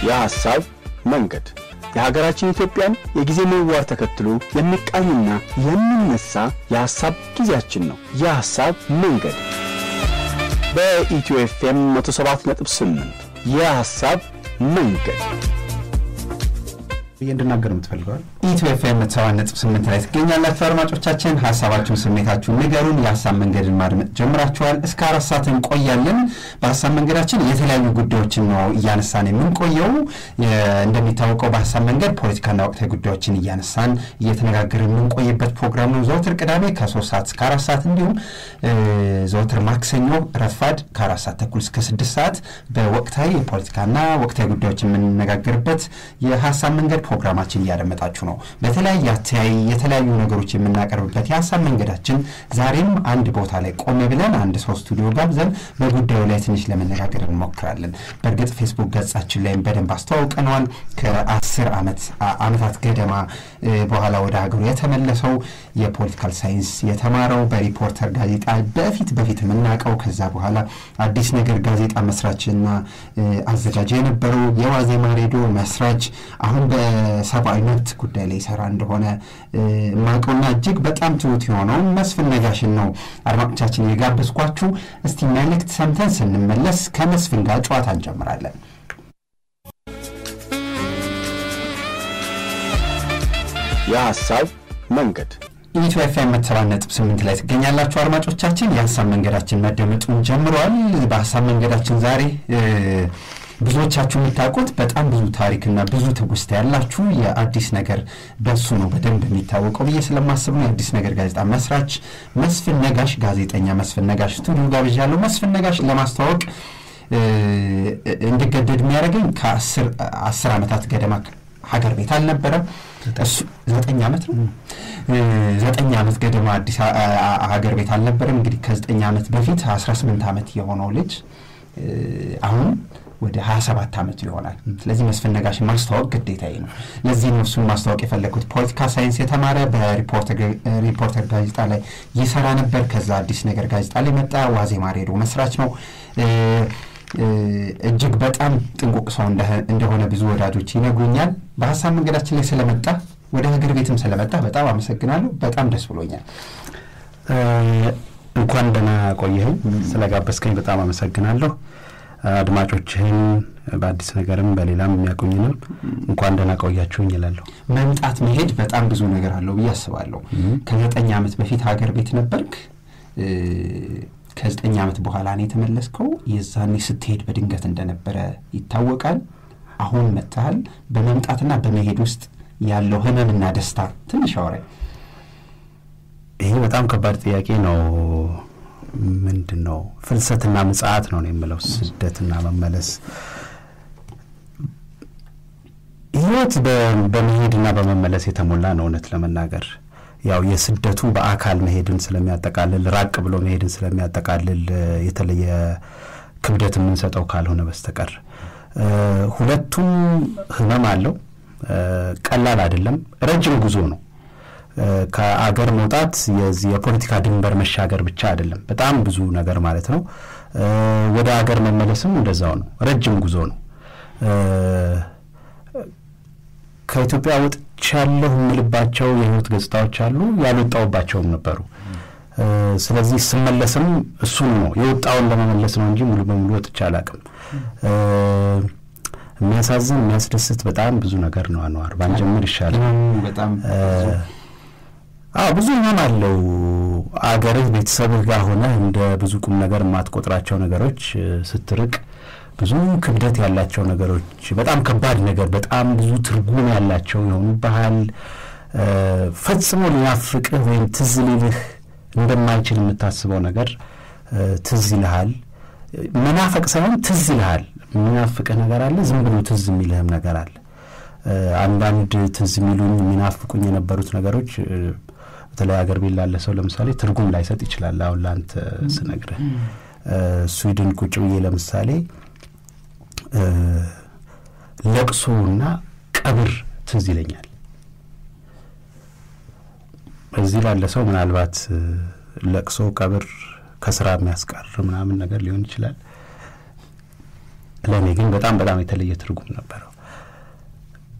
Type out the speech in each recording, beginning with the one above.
የሐሳብ መንገድ የሀገራችን ኢትዮጵያን የጊዜ ምህዋር ተከትሎ የሚቃኝና የሚነሳ የሐሳብ ጊዜያችን ነው። የሐሳብ መንገድ በኢትዮ ኤፍኤም 107.8 የሐሳብ መንገድ እንድናገር የምትፈልገዋል ኢትዮ ኤፍኤም ሰባ ነጥብ ስምንት ላይ ትገኛላችሁ። አድማጮቻችን ሀሳባችሁን፣ ስሜታችሁን ንገሩን። የሀሳብ መንገድን ማድመጥ ጀምራችኋል። እስከ አራት ሰዓት እንቆያለን። በሀሳብ መንገዳችን የተለያዩ ጉዳዮችን ነው እያነሳን የምንቆየው። እንደሚታወቀው በሀሳብ መንገድ ፖለቲካና ወቅታዊ ጉዳዮችን እያነሳን እየተነጋገርን የምንቆይበት ፕሮግራም ነው። ዘወትር ቅዳሜ ከሶስት ሰዓት እስከ አራት ሰዓት እንዲሁም ዘወትር ማክሰኞ ረፋድ ከአራት ሰዓት ተኩል እስከ ስድስት ሰዓት በወቅታዊ የፖለቲካና ወቅታዊ ጉዳዮች የምንነጋገርበት የሀሳብ መንገድ ፕሮግራማችን እያደመጣችሁ ነው። በተለያየ አተያይ የተለያዩ ነገሮች የምናቀርብበት የሀሳብ መንገዳችን ዛሬም አንድ ቦታ ላይ ቆም ብለን አንድ ሰው ስቱዲዮ ጋብዘን በጉዳዩ ላይ ትንሽ ለመነጋገር እንሞክራለን። በእርግጥ ፌስቡክ ገጻችን ላይም በደንብ አስተዋውቀነዋል። ከአስር ዓመታት ገደማ በኋላ ወደ ሀገሩ የተመለሰው የፖለቲካል ሳይንስ የተማረው በሪፖርተር ጋዜጣ በፊት በፊት የምናውቀው ከዛ በኋላ አዲስ ነገር ጋዜጣ መስራችና አዘጋጅ የነበረው የዋዜማ ሬዲዮ መስራች አሁን በሰብአዊ መብት ጉዳይ ላይ ይሰራ እንደሆነ ማቀውና እጅግ በጣም ትሁት የሆነውን መስፍን ነጋሽን ነው አድማጮቻችን የጋበዝኳችሁ። እስቲ መልእክት ሰምተን ስንመለስ ከመስፍን ጋር ጨዋታ እንጀምራለን። የሐሳብ መንገድ ኢትዮ ኤፍኤም ሰባት ነጥብ ስምንት ላይ ትገኛላችሁ አድማጮቻችን። የሀሳብ መንገዳችን መደመጡን ጀምረዋል። በሀሳብ መንገዳችን ዛሬ ብዙዎቻችሁ የምታውቁት በጣም ብዙ ታሪክና ብዙ ትውስታ ያላችሁ የአዲስ ነገር በሱ ነው በደንብ የሚታወቀው ብዬ ስለማስብ ነው። የአዲስ ነገር ጋዜጣ መስራች መስፍን ነጋሽ፣ ጋዜጠኛ መስፍን ነጋሽ ስቱዲዮ ጋብዣለሁ። መስፍን ነጋሽ ለማስተዋወቅ እንድገደድ የሚያደርገኝ ከአስር ዓመታት ገደማ ሀገር ቤት አልነበረም። እሱ ዘጠኝ ዓመት ነው። ዘጠኝ ዓመት ገደማ አዲስ ሀገር ቤት አልነበረም። እንግዲህ ከዘጠኝ ዓመት በፊት 18 ዓመት የሆነው ልጅ አሁን ወደ 27 ዓመቱ ይሆናል። ስለዚህ መስፍን ነጋሽን ማስተዋወቅ ግዴታዬ ነው። ለዚህ ነው እሱን ማስተዋወቅ የፈለግኩት። ፖለቲካ ሳይንስ የተማረ በሪፖርተር ጋዜጣ ላይ ይሰራ ነበር። ከዛ አዲስ ነገር ጋዜጣ ላይ መጣ። ዋዜማ ሬዲዮ መስራች ነው። እጅግ በጣም ጥንቁቅ ሰው እንደሆነ ብዙ ወዳጆች ይነግሩኛል። በሀሳብ መንገዳችን ላይ ስለመጣ ወደ ሀገር ቤትም ስለመጣ በጣም አመሰግናለሁ። በጣም ደስ ብሎኛል። እንኳን ደህና ቆየኸኝ። ስለጋበዝከኝ በጣም አመሰግናለሁ። አድማጮችህን በአዲስ ነገርም በሌላም የሚያቆኝንም እንኳን ደህና ቆያችሁኝ ይላለሁ። መምጣት መሄድ በጣም ብዙ ነገር አለው ብዬ አስባለሁ። ከዘጠኝ ዓመት በፊት ሀገር ቤት ነበርክ። ከዘጠኝ ዓመት በኋላ ነው የተመለስከው። የዛኔ ስትሄድ በድንገት እንደነበረ ይታወቃል። አሁን መጥተሃል። በመምጣትና በመሄድ ውስጥ ያለው ህመምና ደስታ ትንሽ አውራኝ። ይሄ በጣም ከባድ ጥያቄ ነው። ምንድን ነው ፍልሰትና ምጽአት ነው የምለው፣ ስደትና መመለስ። ህይወት በመሄድና በመመለስ የተሞላ ነው። እውነት ለመናገር ያው የስደቱ በአካል መሄድን ስለሚያጠቃልል ራቅ ብሎ መሄድን ስለሚያጠቃልል የተለየ ክብደት የምንሰጠው ካልሆነ በስተቀር ሁለቱም ህመም አለው። ቀላል አይደለም። ረጅም ጉዞ ነው። ከአገር መውጣት የዚህ የፖለቲካ ድንበር መሻገር ብቻ አይደለም፣ በጣም ብዙ ነገር ማለት ነው። ወደ አገር መመለስም እንደዛው ነው፣ ረጅም ጉዞ ነው። ከኢትዮጵያ ወጥቻለሁ የምልባቸው የህይወት ገጽታዎች አሉ፣ ያልወጣውባቸውም ነበሩ። ስለዚህ ስመለስም እሱን ነው የወጣውን ለመመለስ ነው እንጂ ሙሉ በሙሉ ወጥቼ አላቅም። የሚያሳዝን የሚያስደስት በጣም ብዙ ነገር ነው። አንዋር ባንጀምር ይሻላል። በጣም አዎ ብዙ ህመም አለው። አገርህ ቤተሰብህ ጋር ሆነህ እንደ ብዙ ቁም ነገር የማትቆጥራቸው ነገሮች ስትርቅ ብዙ ክብደት ያላቸው ነገሮች፣ በጣም ከባድ ነገር፣ በጣም ብዙ ትርጉም ያላቸው የሆኑ ባህል ፈጽሞ ሊናፍቅህ ወይም ትዝ ሊልህ እንደማይችል የምታስበው ነገር ትዝ ይልሃል። መናፈቅ ሳይሆን ትዝ ይልሃል። የሚናፍቅህ ነገር አለ፣ ዝም ብሎ ትዝ የሚልህም ነገር አለ። አንዳንድ ትዝ የሚሉኝ የሚናፍቁኝ የነበሩት ነገሮች በተለይ ሀገር ቤት ላለ ሰው ለምሳሌ ትርጉም ላይሰጥ ይችላል። አሁን ለአንተ ስነግርህ ስዊድን ቁጭ ብዬ ለምሳሌ ለቅሶና ቀብር ትዝ ይለኛል። እዚህ ላለ ሰው ምናልባት ለቅሶ፣ ቀብር ከስራ የሚያስቀር ምናምን ነገር ሊሆን ይችላል። ለእኔ ግን በጣም በጣም የተለየ ትርጉም ነበረው።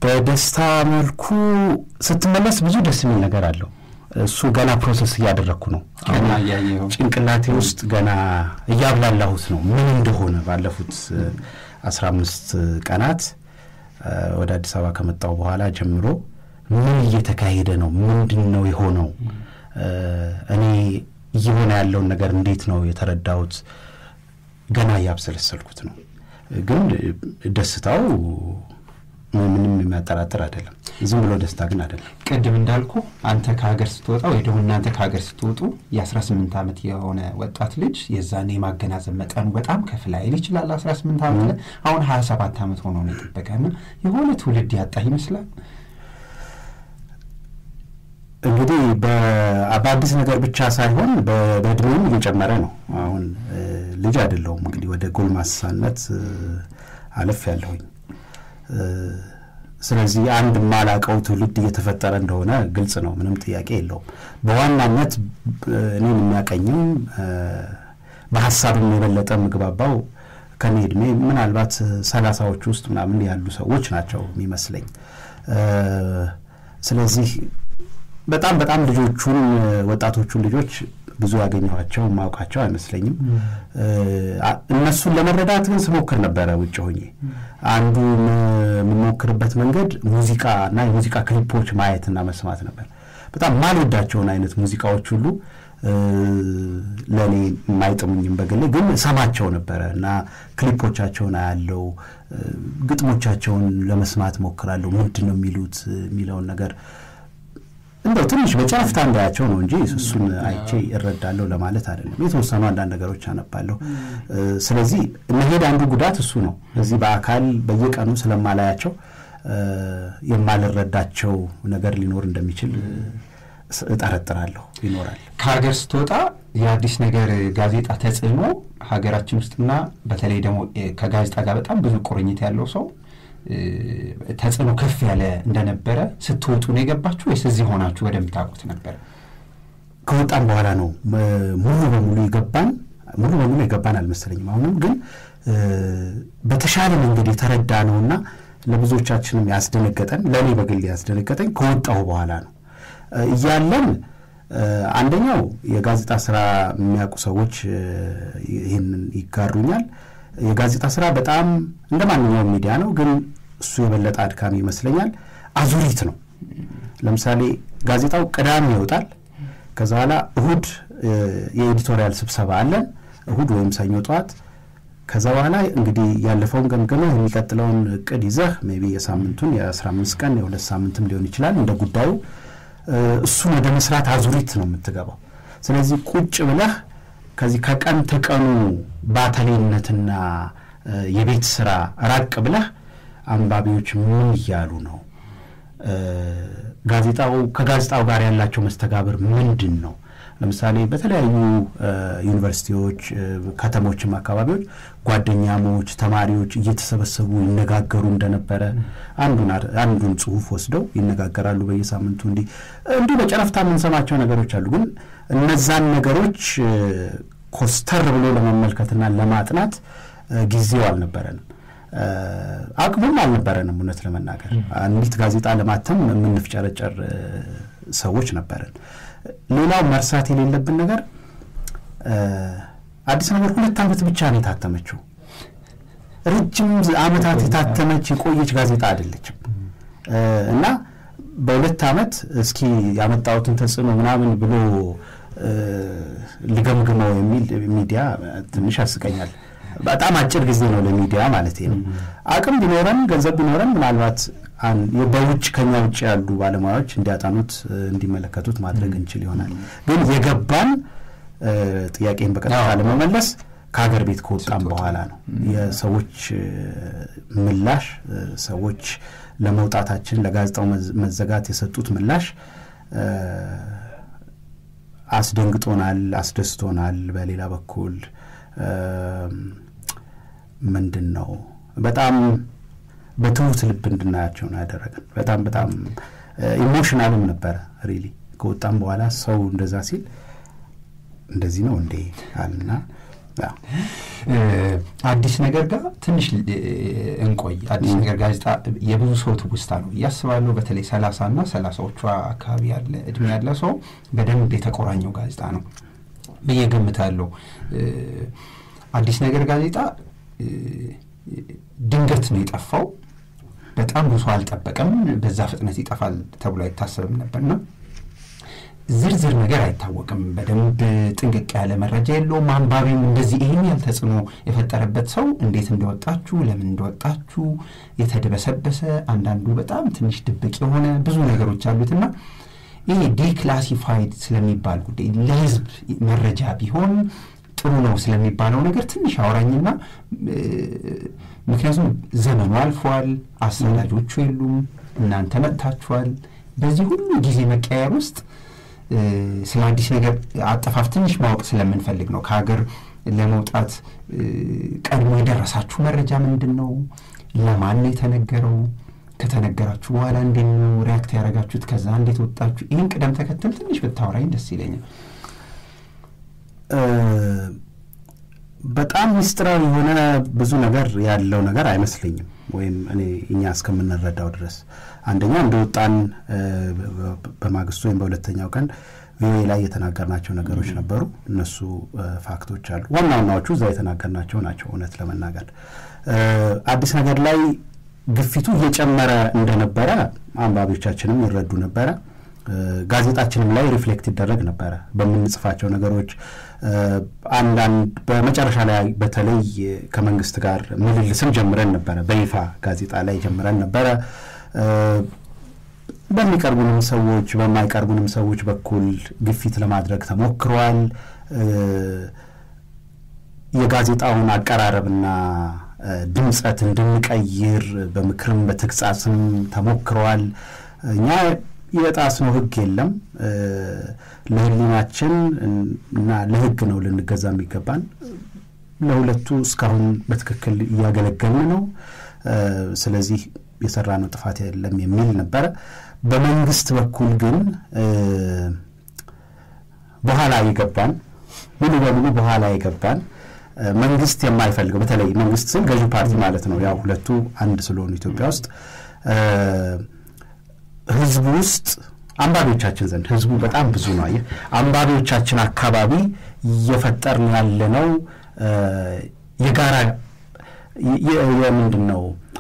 በደስታ መልኩ ስትመለስ ብዙ ደስ የሚል ነገር አለው። እሱ ገና ፕሮሰስ እያደረግኩ ነው። ገና እያየኸው ጭንቅላቴ ውስጥ ገና እያብላላሁት ነው ምን እንደሆነ ባለፉት አስራ አምስት ቀናት ወደ አዲስ አበባ ከመጣሁ በኋላ ጀምሮ ምን እየተካሄደ ነው? ምንድን ነው የሆነው? እኔ እየሆነ ያለውን ነገር እንዴት ነው የተረዳሁት? ገና እያብሰለሰልኩት ነው። ግን ደስታው ምንም የሚያጠራጥር አይደለም። ዝም ብሎ ደስታ ግን አይደለም። ቅድም እንዳልኩ አንተ ከሀገር ስትወጣ ወይ ደግሞ እናንተ ከሀገር ስትወጡ የ18 ዓመት የሆነ ወጣት ልጅ የዛን የማገናዘብ መጠኑ በጣም ከፍ ላይል ይችላል። 18 ዓመት ላይ አሁን 27 ዓመት ሆኖ ነው የጠበቀና የሆነ ትውልድ ያጣ ይመስላል። እንግዲህ በአዲስ ነገር ብቻ ሳይሆን በእድሜውም እየጨመረ ነው። አሁን ልጅ አይደለሁም እንግዲህ ወደ ጎልማሳነት አለፍ ያለሁኝ። ስለዚህ አንድ የማላቀው ትውልድ እየተፈጠረ እንደሆነ ግልጽ ነው፣ ምንም ጥያቄ የለውም። በዋናነት እኔን የሚያቀኝም በሀሳብም የበለጠ ምግባባው ከኔ እድሜ ምናልባት ሰላሳዎች ውስጥ ምናምን ያሉ ሰዎች ናቸው የሚመስለኝ። ስለዚህ በጣም በጣም ልጆቹን ወጣቶቹን ልጆች ብዙ ያገኘኋቸው ማውቃቸው አይመስለኝም። እነሱን ለመረዳት ግን ስሞክር ነበረ ውጭ ሆኜ። አንዱ የምሞክርበት መንገድ ሙዚቃ እና የሙዚቃ ክሊፖች ማየትና መስማት ነበር። በጣም ማልወዳቸውን አይነት ሙዚቃዎች ሁሉ ለእኔ የማይጥሙኝም በግሌ ግን ሰማቸው ነበረ እና ክሊፖቻቸውን አያለው፣ ግጥሞቻቸውን ለመስማት ሞክራለሁ። ምንድን ነው የሚሉት የሚለውን ነገር እንደው ትንሽ በጨረፍታ እንዳያቸው ነው እንጂ እሱን አይቼ እረዳለሁ ለማለት አይደለም። የተወሰኑ አንዳንድ ነገሮች አነባለሁ። ስለዚህ መሄድ አንዱ ጉዳት እሱ ነው። እዚህ በአካል በየቀኑ ስለማላያቸው የማልረዳቸው ነገር ሊኖር እንደሚችል እጠረጥራለሁ። ይኖራል። ከሀገር ስትወጣ የአዲስ ነገር ጋዜጣ ተጽዕኖ ሀገራችን ውስጥና በተለይ ደግሞ ከጋዜጣ ጋር በጣም ብዙ ቁርኝት ያለው ሰው ተጽዕኖ ከፍ ያለ እንደነበረ ስትወጡ ነው የገባችሁ ወይስ እዚህ ሆናችሁ ወደምታውቁት ነበረ? ከወጣን በኋላ ነው ሙሉ በሙሉ የገባን። ሙሉ በሙሉ የገባን አልመሰለኝም። አሁንም ግን በተሻለ መንገድ የተረዳ ነውና ለብዙዎቻችንም ያስደነገጠን፣ ለእኔ በግል ያስደነገጠኝ ከወጣሁ በኋላ ነው። እያለን አንደኛው የጋዜጣ ስራ የሚያውቁ ሰዎች ይህንን ይጋሩኛል። የጋዜጣ ስራ በጣም እንደ ማንኛውም ሚዲያ ነው፣ ግን እሱ የበለጠ አድካሚ ይመስለኛል። አዙሪት ነው። ለምሳሌ ጋዜጣው ቅዳሜ ይወጣል። ከዛ በኋላ እሁድ የኤዲቶሪያል ስብሰባ አለን፣ እሁድ ወይም ሰኞ ጠዋት። ከዛ በኋላ እንግዲህ ያለፈውን ገምገመህ የሚቀጥለውን እቅድ ይዘህ ሜይ ቢ የሳምንቱን የአስራ አምስት ቀን የሁለት ሳምንትም ሊሆን ይችላል እንደ ጉዳዩ እሱን ወደ መስራት አዙሪት ነው የምትገባው። ስለዚህ ቁጭ ብለህ ከዚህ ከቀን ተቀኑ ባተሌነትና የቤት ስራ ራቅ ብለህ አንባቢዎች ምን እያሉ ነው፣ ጋዜጣው ከጋዜጣው ጋር ያላቸው መስተጋብር ምንድን ነው? ለምሳሌ በተለያዩ ዩኒቨርሲቲዎች፣ ከተሞችም አካባቢዎች ጓደኛሞች፣ ተማሪዎች እየተሰበሰቡ ይነጋገሩ እንደነበረ አንዱን ጽሁፍ ወስደው ይነጋገራሉ በየሳምንቱ። እንዲህ እንዲሁ በጨረፍታ የምንሰማቸው ነገሮች አሉ። ግን እነዛን ነገሮች ኮስተር ብሎ ለመመልከትና ለማጥናት ጊዜው አልነበረንም፣ አቅሙም አልነበረንም። እውነት ለመናገር አንዲት ጋዜጣ ለማተም የምንፍጨረጨር ሰዎች ነበረን። ሌላው መርሳት የሌለብን ነገር አዲስ ነገር ሁለት ዓመት ብቻ ነው የታተመችው። ረጅም ዓመታት የታተመች የቆየች ጋዜጣ አይደለችም እና በሁለት ዓመት እስኪ ያመጣሁትን ተጽዕኖ ምናምን ብሎ ሊገምግመው የሚል ሚዲያ ትንሽ ያስቀኛል። በጣም አጭር ጊዜ ነው ለሚዲያ ማለት ነው። አቅም ቢኖረን ገንዘብ ቢኖረን ምናልባት በውጭ ከኛ ውጭ ያሉ ባለሙያዎች እንዲያጠኑት እንዲመለከቱት ማድረግ እንችል ይሆናል። ግን የገባን ጥያቄን በቀጥታ ለመመለስ ከሀገር ቤት ከወጣም በኋላ ነው። የሰዎች ምላሽ ሰዎች ለመውጣታችን ለጋዜጣው መዘጋት የሰጡት ምላሽ አስደንግጦናል፣ አስደስቶናል። በሌላ በኩል ምንድን ነው በጣም በትሁት ልብ እንድናያቸው ነው ያደረገን። በጣም በጣም ኢሞሽናልም ነበረ ሪሊ ከወጣም በኋላ ሰው እንደዛ ሲል እንደዚህ ነው እንዴ አልና አዲስ ነገር ጋር ትንሽ እንቆይ። አዲስ ነገር ጋዜጣ የብዙ ሰው ትውስታ ነው ብዬ አስባለሁ። በተለይ ሰላሳ እና ሰላሳዎቿ አካባቢ ያለ እድሜ ያለ ሰው በደንብ የተቆራኘው ጋዜጣ ነው ብዬ ገምታለሁ። አዲስ ነገር ጋዜጣ ድንገት ነው የጠፋው። በጣም ብዙ አልጠበቀም። በዛ ፍጥነት ይጠፋል ተብሎ አይታሰብም ነበርና ዝርዝር ነገር አይታወቅም። በደንብ ጥንቅቅ ያለ መረጃ የለውም። አንባቢም እንደዚህ ይህን ያህል ተጽዕኖ የፈጠረበት ሰው እንዴት እንደወጣችሁ፣ ለምን እንደወጣችሁ የተደበሰበሰ አንዳንዱ በጣም ትንሽ ድብቅ የሆነ ብዙ ነገሮች አሉትና ይሄ ዲክላሲፋይድ ስለሚባል ጉዳይ ለሕዝብ መረጃ ቢሆን ጥሩ ነው ስለሚባለው ነገር ትንሽ አውራኝና ምክንያቱም ዘመኑ አልፏል፣ አሰናጆቹ የሉም፣ እናንተ መጥታችኋል። በዚህ ሁሉ ጊዜ መቀየር ውስጥ ስለ አዲስ ነገር አጠፋፍ ትንሽ ማወቅ ስለምንፈልግ ነው። ከሀገር ለመውጣት ቀድሞ የደረሳችሁ መረጃ ምንድን ነው? ለማን ነው የተነገረው? ከተነገራችሁ በኋላ እንዴት ነው ሪያክት ያደረጋችሁት? ከዛ እንዴት ወጣችሁ? ይህን ቅደም ተከተል ትንሽ ብታወራኝ ደስ ይለኛል። በጣም ምስጢራዊ የሆነ ብዙ ነገር ያለው ነገር አይመስለኝም። ወይም እኔ እኛ እስከምንረዳው ድረስ አንደኛ እንደወጣን በማግስቱ ወይም በሁለተኛው ቀን ቪኦኤ ላይ የተናገርናቸው ነገሮች ነበሩ። እነሱ ፋክቶች አሉ። ዋና ዋናዎቹ እዛ የተናገርናቸው ናቸው። እውነት ለመናገር አዲስ ነገር ላይ ግፊቱ እየጨመረ እንደነበረ አንባቢዎቻችንም ይረዱ ነበረ። ጋዜጣችንም ላይ ሪፍሌክት ይደረግ ነበረ በምንጽፋቸው ነገሮች። አንዳንድ በመጨረሻ ላይ በተለይ ከመንግስት ጋር ምልልስም ጀምረን ነበረ። በይፋ ጋዜጣ ላይ ጀምረን ነበረ። በሚቀርቡንም ሰዎች በማይቀርቡንም ሰዎች በኩል ግፊት ለማድረግ ተሞክሯል። የጋዜጣውን አቀራረብና ድምፀት እንድንቀይር በምክርም በተግሳጽም ተሞክረዋል። እኛ የጣስነው ሕግ የለም። ለሕሊናችን እና ለሕግ ነው ልንገዛ የሚገባን። ለሁለቱ እስካሁን በትክክል እያገለገልን ነው። ስለዚህ የሰራነው ጥፋት የለም የሚል ነበረ። በመንግስት በኩል ግን በኋላ የገባን ሙሉ በሙሉ በኋላ የገባን መንግስት የማይፈልገው በተለይ መንግስት ስል ገዢው ፓርቲ ማለት ነው። ያው ሁለቱ አንድ ስለሆኑ ኢትዮጵያ ውስጥ ህዝቡ ውስጥ አንባቢዎቻችን ዘንድ ህዝቡ በጣም ብዙ ነው። አየህ አንባቢዎቻችን አካባቢ እየፈጠርን ያለነው የጋራ የምንድን ነው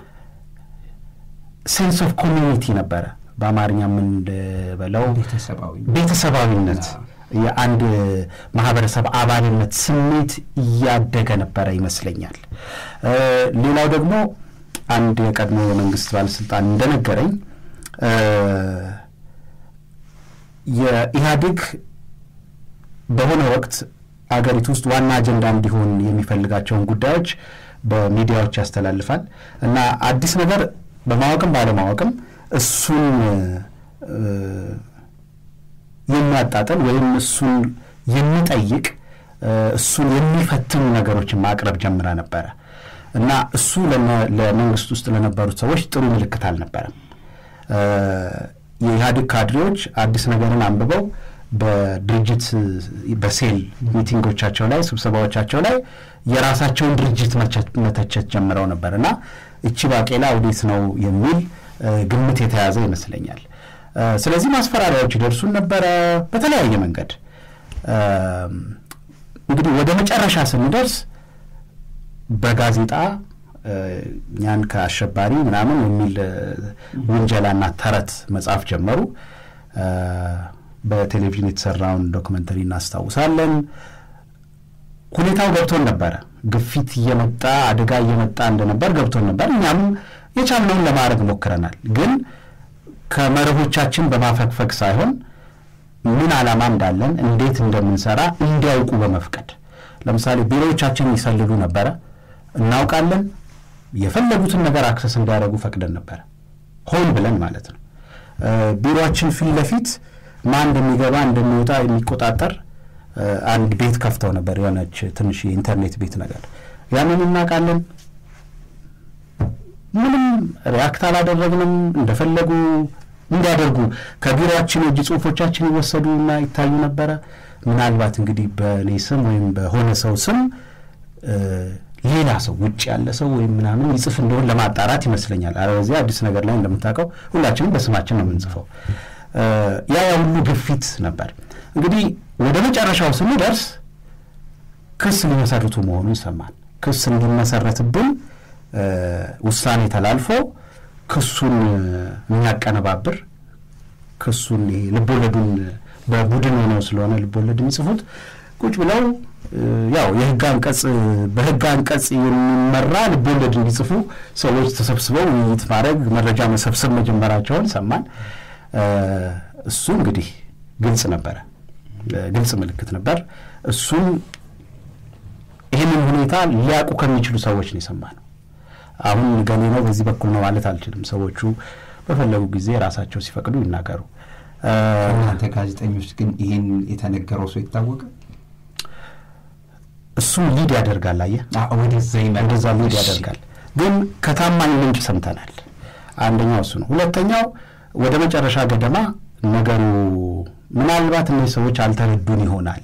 ሴንስ ኦፍ ኮሚኒቲ ነበረ። በአማርኛ የምንበለው ቤተሰባዊነት የአንድ ማህበረሰብ አባልነት ስሜት እያደገ ነበረ ይመስለኛል። ሌላው ደግሞ አንድ የቀድሞ የመንግስት ባለስልጣን እንደነገረኝ የኢህአዴግ በሆነ ወቅት አገሪቱ ውስጥ ዋና አጀንዳ እንዲሆን የሚፈልጋቸውን ጉዳዮች በሚዲያዎች ያስተላልፋል እና አዲስ ነገር በማወቅም ባለማወቅም እሱን የሚያጣጥል ወይም እሱን የሚጠይቅ እሱን የሚፈትኑ ነገሮችን ማቅረብ ጀምራ ነበረ እና እሱ ለመንግስት ውስጥ ለነበሩት ሰዎች ጥሩ ምልክት አልነበረም። የኢህአዴግ ካድሬዎች አዲስ ነገርን አንብበው በድርጅት በሴል ሚቲንጎቻቸው ላይ ስብሰባዎቻቸው ላይ የራሳቸውን ድርጅት መተቸት ጀምረው ነበር እና እቺ ባቄላ ወዴት ነው የሚል ግምት የተያዘ ይመስለኛል። ስለዚህ ማስፈራሪያዎች ይደርሱን ነበረ በተለያየ መንገድ። እንግዲህ ወደ መጨረሻ ስንደርስ በጋዜጣ እኛን ከአሸባሪ ምናምን የሚል ውንጀላና ተረት መጽሐፍ ጀመሩ። በቴሌቪዥን የተሰራውን ዶክመንተሪ እናስታውሳለን። ሁኔታው ገብቶን ነበረ። ግፊት እየመጣ አደጋ እየመጣ እንደነበር ገብቶን ነበር። እኛም የቻልነውን ለማድረግ ሞክረናል። ግን ከመርሆቻችን በማፈግፈግ ሳይሆን ምን ዓላማ እንዳለን እንዴት እንደምንሰራ እንዲያውቁ በመፍቀድ ለምሳሌ ቢሮዎቻችን ይሰልሉ ነበረ። እናውቃለን። የፈለጉትን ነገር አክሰስ እንዲያደርጉ ፈቅደን ነበረ፣ ሆን ብለን ማለት ነው። ቢሮችን ፊት ለፊት ማን እንደሚገባ እንደሚወጣ የሚቆጣጠር አንድ ቤት ከፍተው ነበር፣ የሆነች ትንሽ የኢንተርኔት ቤት ነገር። ያንን እናውቃለን። ምንም ሪያክት አላደረግንም። እንደፈለጉ እንዲያደርጉ ከቢሮችን የእጅ ጽሁፎቻችን ይወሰዱና ይታዩ ነበረ። ምናልባት እንግዲህ በእኔ ስም ወይም በሆነ ሰው ስም ሌላ ሰው ውጭ ያለ ሰው ወይም ምናምን ይጽፍ እንደሆን ለማጣራት ይመስለኛል። አለበዚያ አዲስ ነገር ላይ እንደምታውቀው ሁላችንም በስማችን ነው የምንጽፈው። ያ ያ ሁሉ ግፊት ነበር። እንግዲህ ወደ መጨረሻው ስንደርስ ክስ ሊመሰርቱ መሆኑ ይሰማል። ክስ እንዲመሰረትብን ውሳኔ ተላልፎ ክሱን የሚያቀነባብር ክሱን ልቦለዱን በቡድን ሆነው ስለሆነ ልቦለድ የሚጽፉት ቁጭ ብለው ያው የህግ አንቀጽ በህግ አንቀጽ የሚመራ ልቦለድ እንዲጽፉ ሰዎች ተሰብስበው ውይይት ማድረግ መረጃ መሰብሰብ መጀመራቸውን ሰማን። እሱ እንግዲህ ግልጽ ነበረ፣ ግልጽ ምልክት ነበር። እሱን ይህንን ሁኔታ ሊያውቁ ከሚችሉ ሰዎች ነው የሰማነው። አሁን ገሌ ነው በዚህ በኩል ነው ማለት አልችልም። ሰዎቹ በፈለጉ ጊዜ ራሳቸው ሲፈቅዱ ይናገሩ። እናንተ ጋዜጠኞች ግን ይህን የተነገረው ሰው ይታወቀ እሱም ሊድ ያደርጋል። አየህ ወደዛ ወደዛ ሊድ ያደርጋል። ግን ከታማኝ ምንጭ ሰምተናል። አንደኛው እሱ ነው። ሁለተኛው ወደ መጨረሻ ገደማ ነገሩ ምናልባት እነዚህ ሰዎች አልተረዱን ይሆናል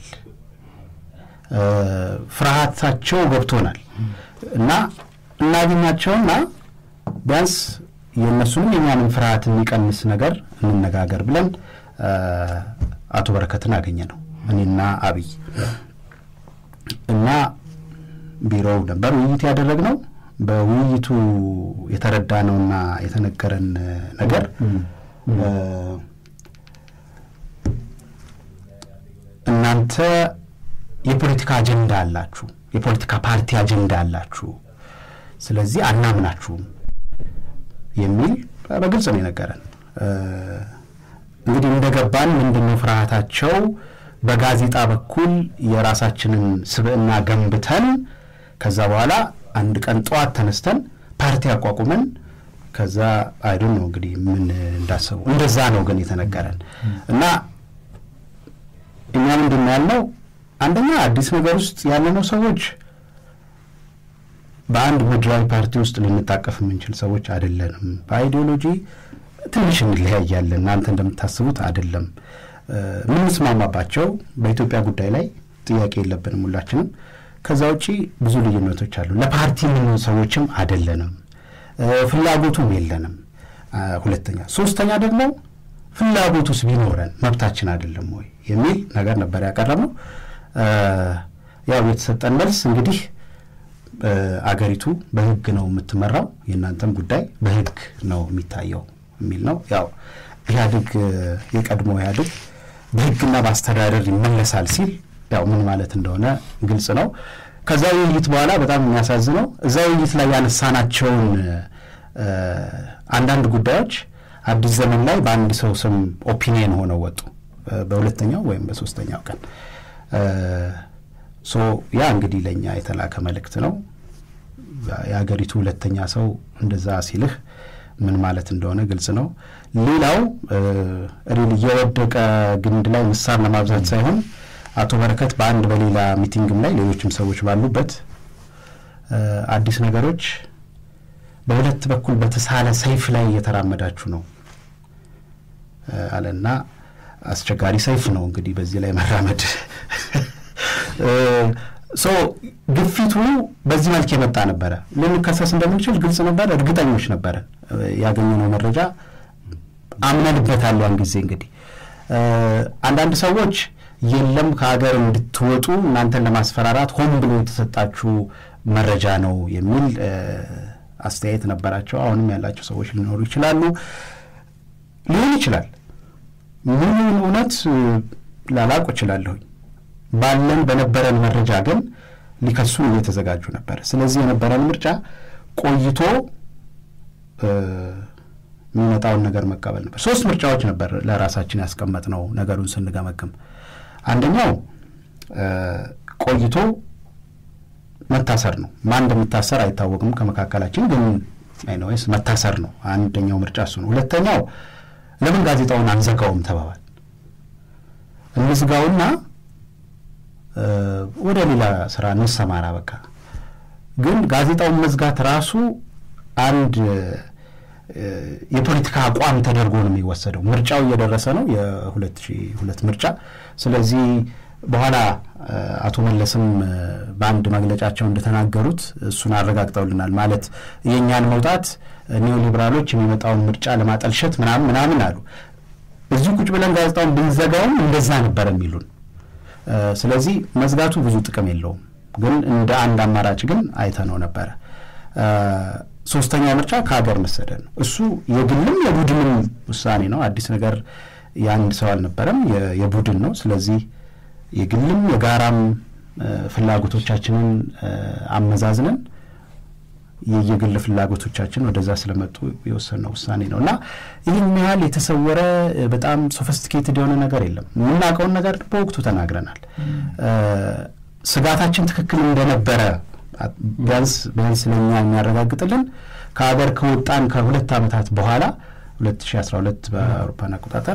ፍርሃታቸው ገብቶናል እና እናገኛቸውና ቢያንስ የእነሱንም የኛንም ፍርሃት የሚቀንስ ነገር እንነጋገር ብለን አቶ በረከትን አገኘ ነው እኔና አብይ እና ቢሮው ነበር ውይይት ያደረግነው። በውይይቱ የተረዳነውና የተነገረን ነገር እናንተ የፖለቲካ አጀንዳ አላችሁ፣ የፖለቲካ ፓርቲ አጀንዳ አላችሁ፣ ስለዚህ አናምናችሁም የሚል በግልጽ ነው የነገረን። እንግዲህ እንደገባን ምንድነው ፍርሃታቸው በጋዜጣ በኩል የራሳችንን ስብዕና ገንብተን ከዛ በኋላ አንድ ቀን ጠዋት ተነስተን ፓርቲ አቋቁመን ከዛ አይዶን ነው እንግዲህ ምን እንዳሰቡ እንደዛ ነው ግን የተነገረን እና እኛ ምንድን ነው ያልነው አንደኛ አዲስ ነገር ውስጥ ያለነው ሰዎች በአንድ ምድራዊ ፓርቲ ውስጥ ልንታቀፍ የምንችል ሰዎች አይደለንም። በአይዲዮሎጂ ትንሽ እንለያያለን። እናንተ እንደምታስቡት አይደለም። የምንስማማባቸው በኢትዮጵያ ጉዳይ ላይ ጥያቄ የለብንም ሁላችንም። ከዛ ውጪ ብዙ ልዩነቶች አሉ። ለፓርቲ የምንሆን ሰዎችም አይደለንም፣ ፍላጎቱም የለንም። ሁለተኛ ሶስተኛ ደግሞ ፍላጎቱስ ቢኖረን መብታችን አይደለም ወይ የሚል ነገር ነበር ያቀረብነው። ያው የተሰጠን መልስ እንግዲህ አገሪቱ በሕግ ነው የምትመራው፣ የእናንተም ጉዳይ በሕግ ነው የሚታየው የሚል ነው። ያው ኢህአዴግ የቀድሞ ኢህአዴግ በሕግና በአስተዳደር ይመለሳል ሲል ያው ምን ማለት እንደሆነ ግልጽ ነው። ከዛ ውይይት በኋላ በጣም የሚያሳዝነው እዛ ውይይት ላይ ያነሳናቸውን አንዳንድ ጉዳዮች አዲስ ዘመን ላይ በአንድ ሰው ስም ኦፒኒየን ሆነው ወጡ። በሁለተኛው ወይም በሶስተኛው ቀን ሶ ያ እንግዲህ ለእኛ የተላከ መልእክት ነው። የሀገሪቱ ሁለተኛ ሰው እንደዛ ሲልህ ምን ማለት እንደሆነ ግልጽ ነው። ሌላው ሪል እየወደቀ ግንድ ላይ ምሳር ለማብዛት ሳይሆን አቶ በረከት በአንድ በሌላ ሚቲንግም ላይ ሌሎችም ሰዎች ባሉበት አዲስ ነገሮች በሁለት በኩል በተሳለ ሰይፍ ላይ እየተራመዳችሁ ነው አለና አስቸጋሪ ሰይፍ ነው እንግዲህ በዚህ ላይ መራመድ ሶ ግፊቱ በዚህ መልክ የመጣ ነበረ። ልንከሰስ እንደምንችል ግልጽ ነበረ፣ እርግጠኞች ነበረን። ያገኘነው መረጃ አምነንበታል። ያን ጊዜ እንግዲህ አንዳንድ ሰዎች የለም ከሀገር እንድትወጡ እናንተን ለማስፈራራት ሆን ብሎ የተሰጣችሁ መረጃ ነው የሚል አስተያየት ነበራቸው። አሁንም ያላቸው ሰዎች ሊኖሩ ይችላሉ፣ ሊሆን ይችላል። ሙሉውን እውነት ላላውቅ እችላለሁኝ። ባለን በነበረን መረጃ ግን ሊከሱን እየተዘጋጁ ነበር። ስለዚህ የነበረን ምርጫ ቆይቶ የሚመጣውን ነገር መቀበል ነበር። ሶስት ምርጫዎች ነበር ለራሳችን ያስቀመጥነው ነገሩን ስንገመግም። አንደኛው ቆይቶ መታሰር ነው። ማን እንደሚታሰር አይታወቅም ከመካከላችን ግን አይነወይስ መታሰር ነው። አንደኛው ምርጫ እሱ ነው። ሁለተኛው ለምን ጋዜጣውን አንዘጋውም ተባባል። እንዝጋውና ወደ ሌላ ስራ እንሰማራ በቃ። ግን ጋዜጣውን መዝጋት ራሱ አንድ የፖለቲካ አቋም ተደርጎ ነው የሚወሰደው። ምርጫው እየደረሰ ነው፣ የሁለት ሺህ ሁለት ምርጫ። ስለዚህ በኋላ አቶ መለስም በአንድ መግለጫቸው እንደተናገሩት እሱን አረጋግጠውልናል። ማለት የእኛን መውጣት ኒዮ ሊበራሎች የሚመጣውን ምርጫ ለማጠልሸት ምናምን ምናምን አሉ። እዚሁ ቁጭ ብለን ጋዜጣውን ብንዘጋውም እንደዛ ነበር የሚሉን። ስለዚህ መዝጋቱ ብዙ ጥቅም የለውም፣ ግን እንደ አንድ አማራጭ ግን አይተነው ነበረ። ሶስተኛ ምርጫ ከሀገር መሰደድ ነው። እሱ የግልም የቡድንም ውሳኔ ነው። አዲስ ነገር የአንድ ሰው አልነበረም፣ የቡድን ነው። ስለዚህ የግልም የጋራም ፍላጎቶቻችንን አመዛዝነን የየግል ፍላጎቶቻችን ወደዛ ስለመጡ የወሰነው ውሳኔ ነው እና ይህን ያህል የተሰወረ በጣም ሶፊስቲኬትድ የሆነ ነገር የለም። የምናውቀውን ነገር በወቅቱ ተናግረናል። ስጋታችን ትክክል እንደነበረ ቢያንስ ቢያንስ ለኛ የሚያረጋግጥልን ከሀገር ከወጣን ከሁለት ዓመታት በኋላ 2012 በአውሮፓን አቆጣጠር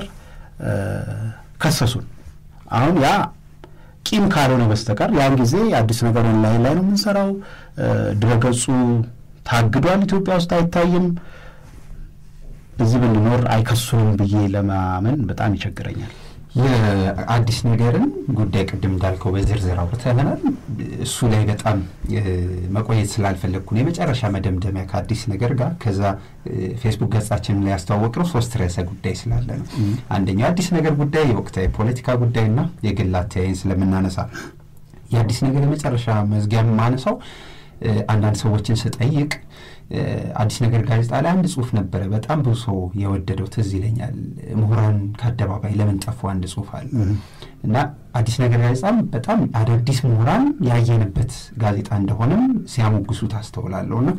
ከሰሱን። አሁን ያ ቂም ካልሆነ በስተቀር ያን ጊዜ አዲስ ነገር ኦንላይን ላይ ነው የምንሰራው፣ ድረገጹ ታግዷል፣ ኢትዮጵያ ውስጥ አይታይም፣ እዚህ ብንኖር አይከሱንም ብዬ ለማመን በጣም ይቸግረኛል። የአዲስ ነገርን ጉዳይ ቅድም እንዳልከው በዝርዝር አውርተናል። እሱ ላይ በጣም መቆየት ስላልፈለግኩ ነው የመጨረሻ መደምደሚያ ከአዲስ ነገር ጋር ከዛ ፌስቡክ ገጻችን ላይ ያስተዋወቅነው ሶስት ርዕሰ ጉዳይ ስላለ ነው። አንደኛው አዲስ ነገር ጉዳይ የወቅታዊ ፖለቲካ ጉዳይና የግል አተያይን ስለምናነሳ የአዲስ ነገር የመጨረሻ መዝጊያ የማነሳው አንዳንድ ሰዎችን ስጠይቅ አዲስ ነገር ጋዜጣ ላይ አንድ ጽሁፍ ነበረ በጣም ብዙ ሰው የወደደው ትዝ ይለኛል። ምሁራን ከአደባባይ ለምን ጠፉ አንድ ጽሁፍ አለ እና አዲስ ነገር ጋዜጣም በጣም አዳዲስ ምሁራን ያየንበት ጋዜጣ እንደሆነም ሲያሞግሱ ታስተውላለሁ እና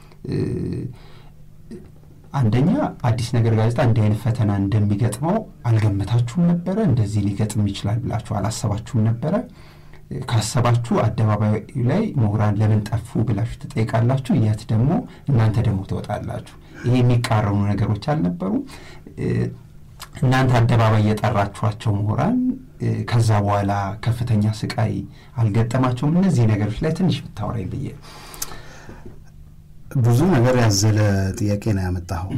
አንደኛ አዲስ ነገር ጋዜጣ እንዲህ አይነት ፈተና እንደሚገጥመው አልገመታችሁም ነበረ? እንደዚህ ሊገጥም ይችላል ብላችሁ አላሰባችሁም ነበረ? ካሰባችሁ አደባባይ ላይ ምሁራን ለምን ጠፉ ብላችሁ ትጠይቃላችሁ። የት ደግሞ እናንተ ደግሞ ትወጣላችሁ። ይሄ የሚቃረኑ ነገሮች አልነበሩም? እናንተ አደባባይ የጠራችኋቸው ምሁራን ከዛ በኋላ ከፍተኛ ስቃይ አልገጠማቸውም? እነዚህ ነገሮች ላይ ትንሽ ብታወራኝ ብዬ ብዙ ነገር ያዘለ ጥያቄ ነው ያመጣኸው።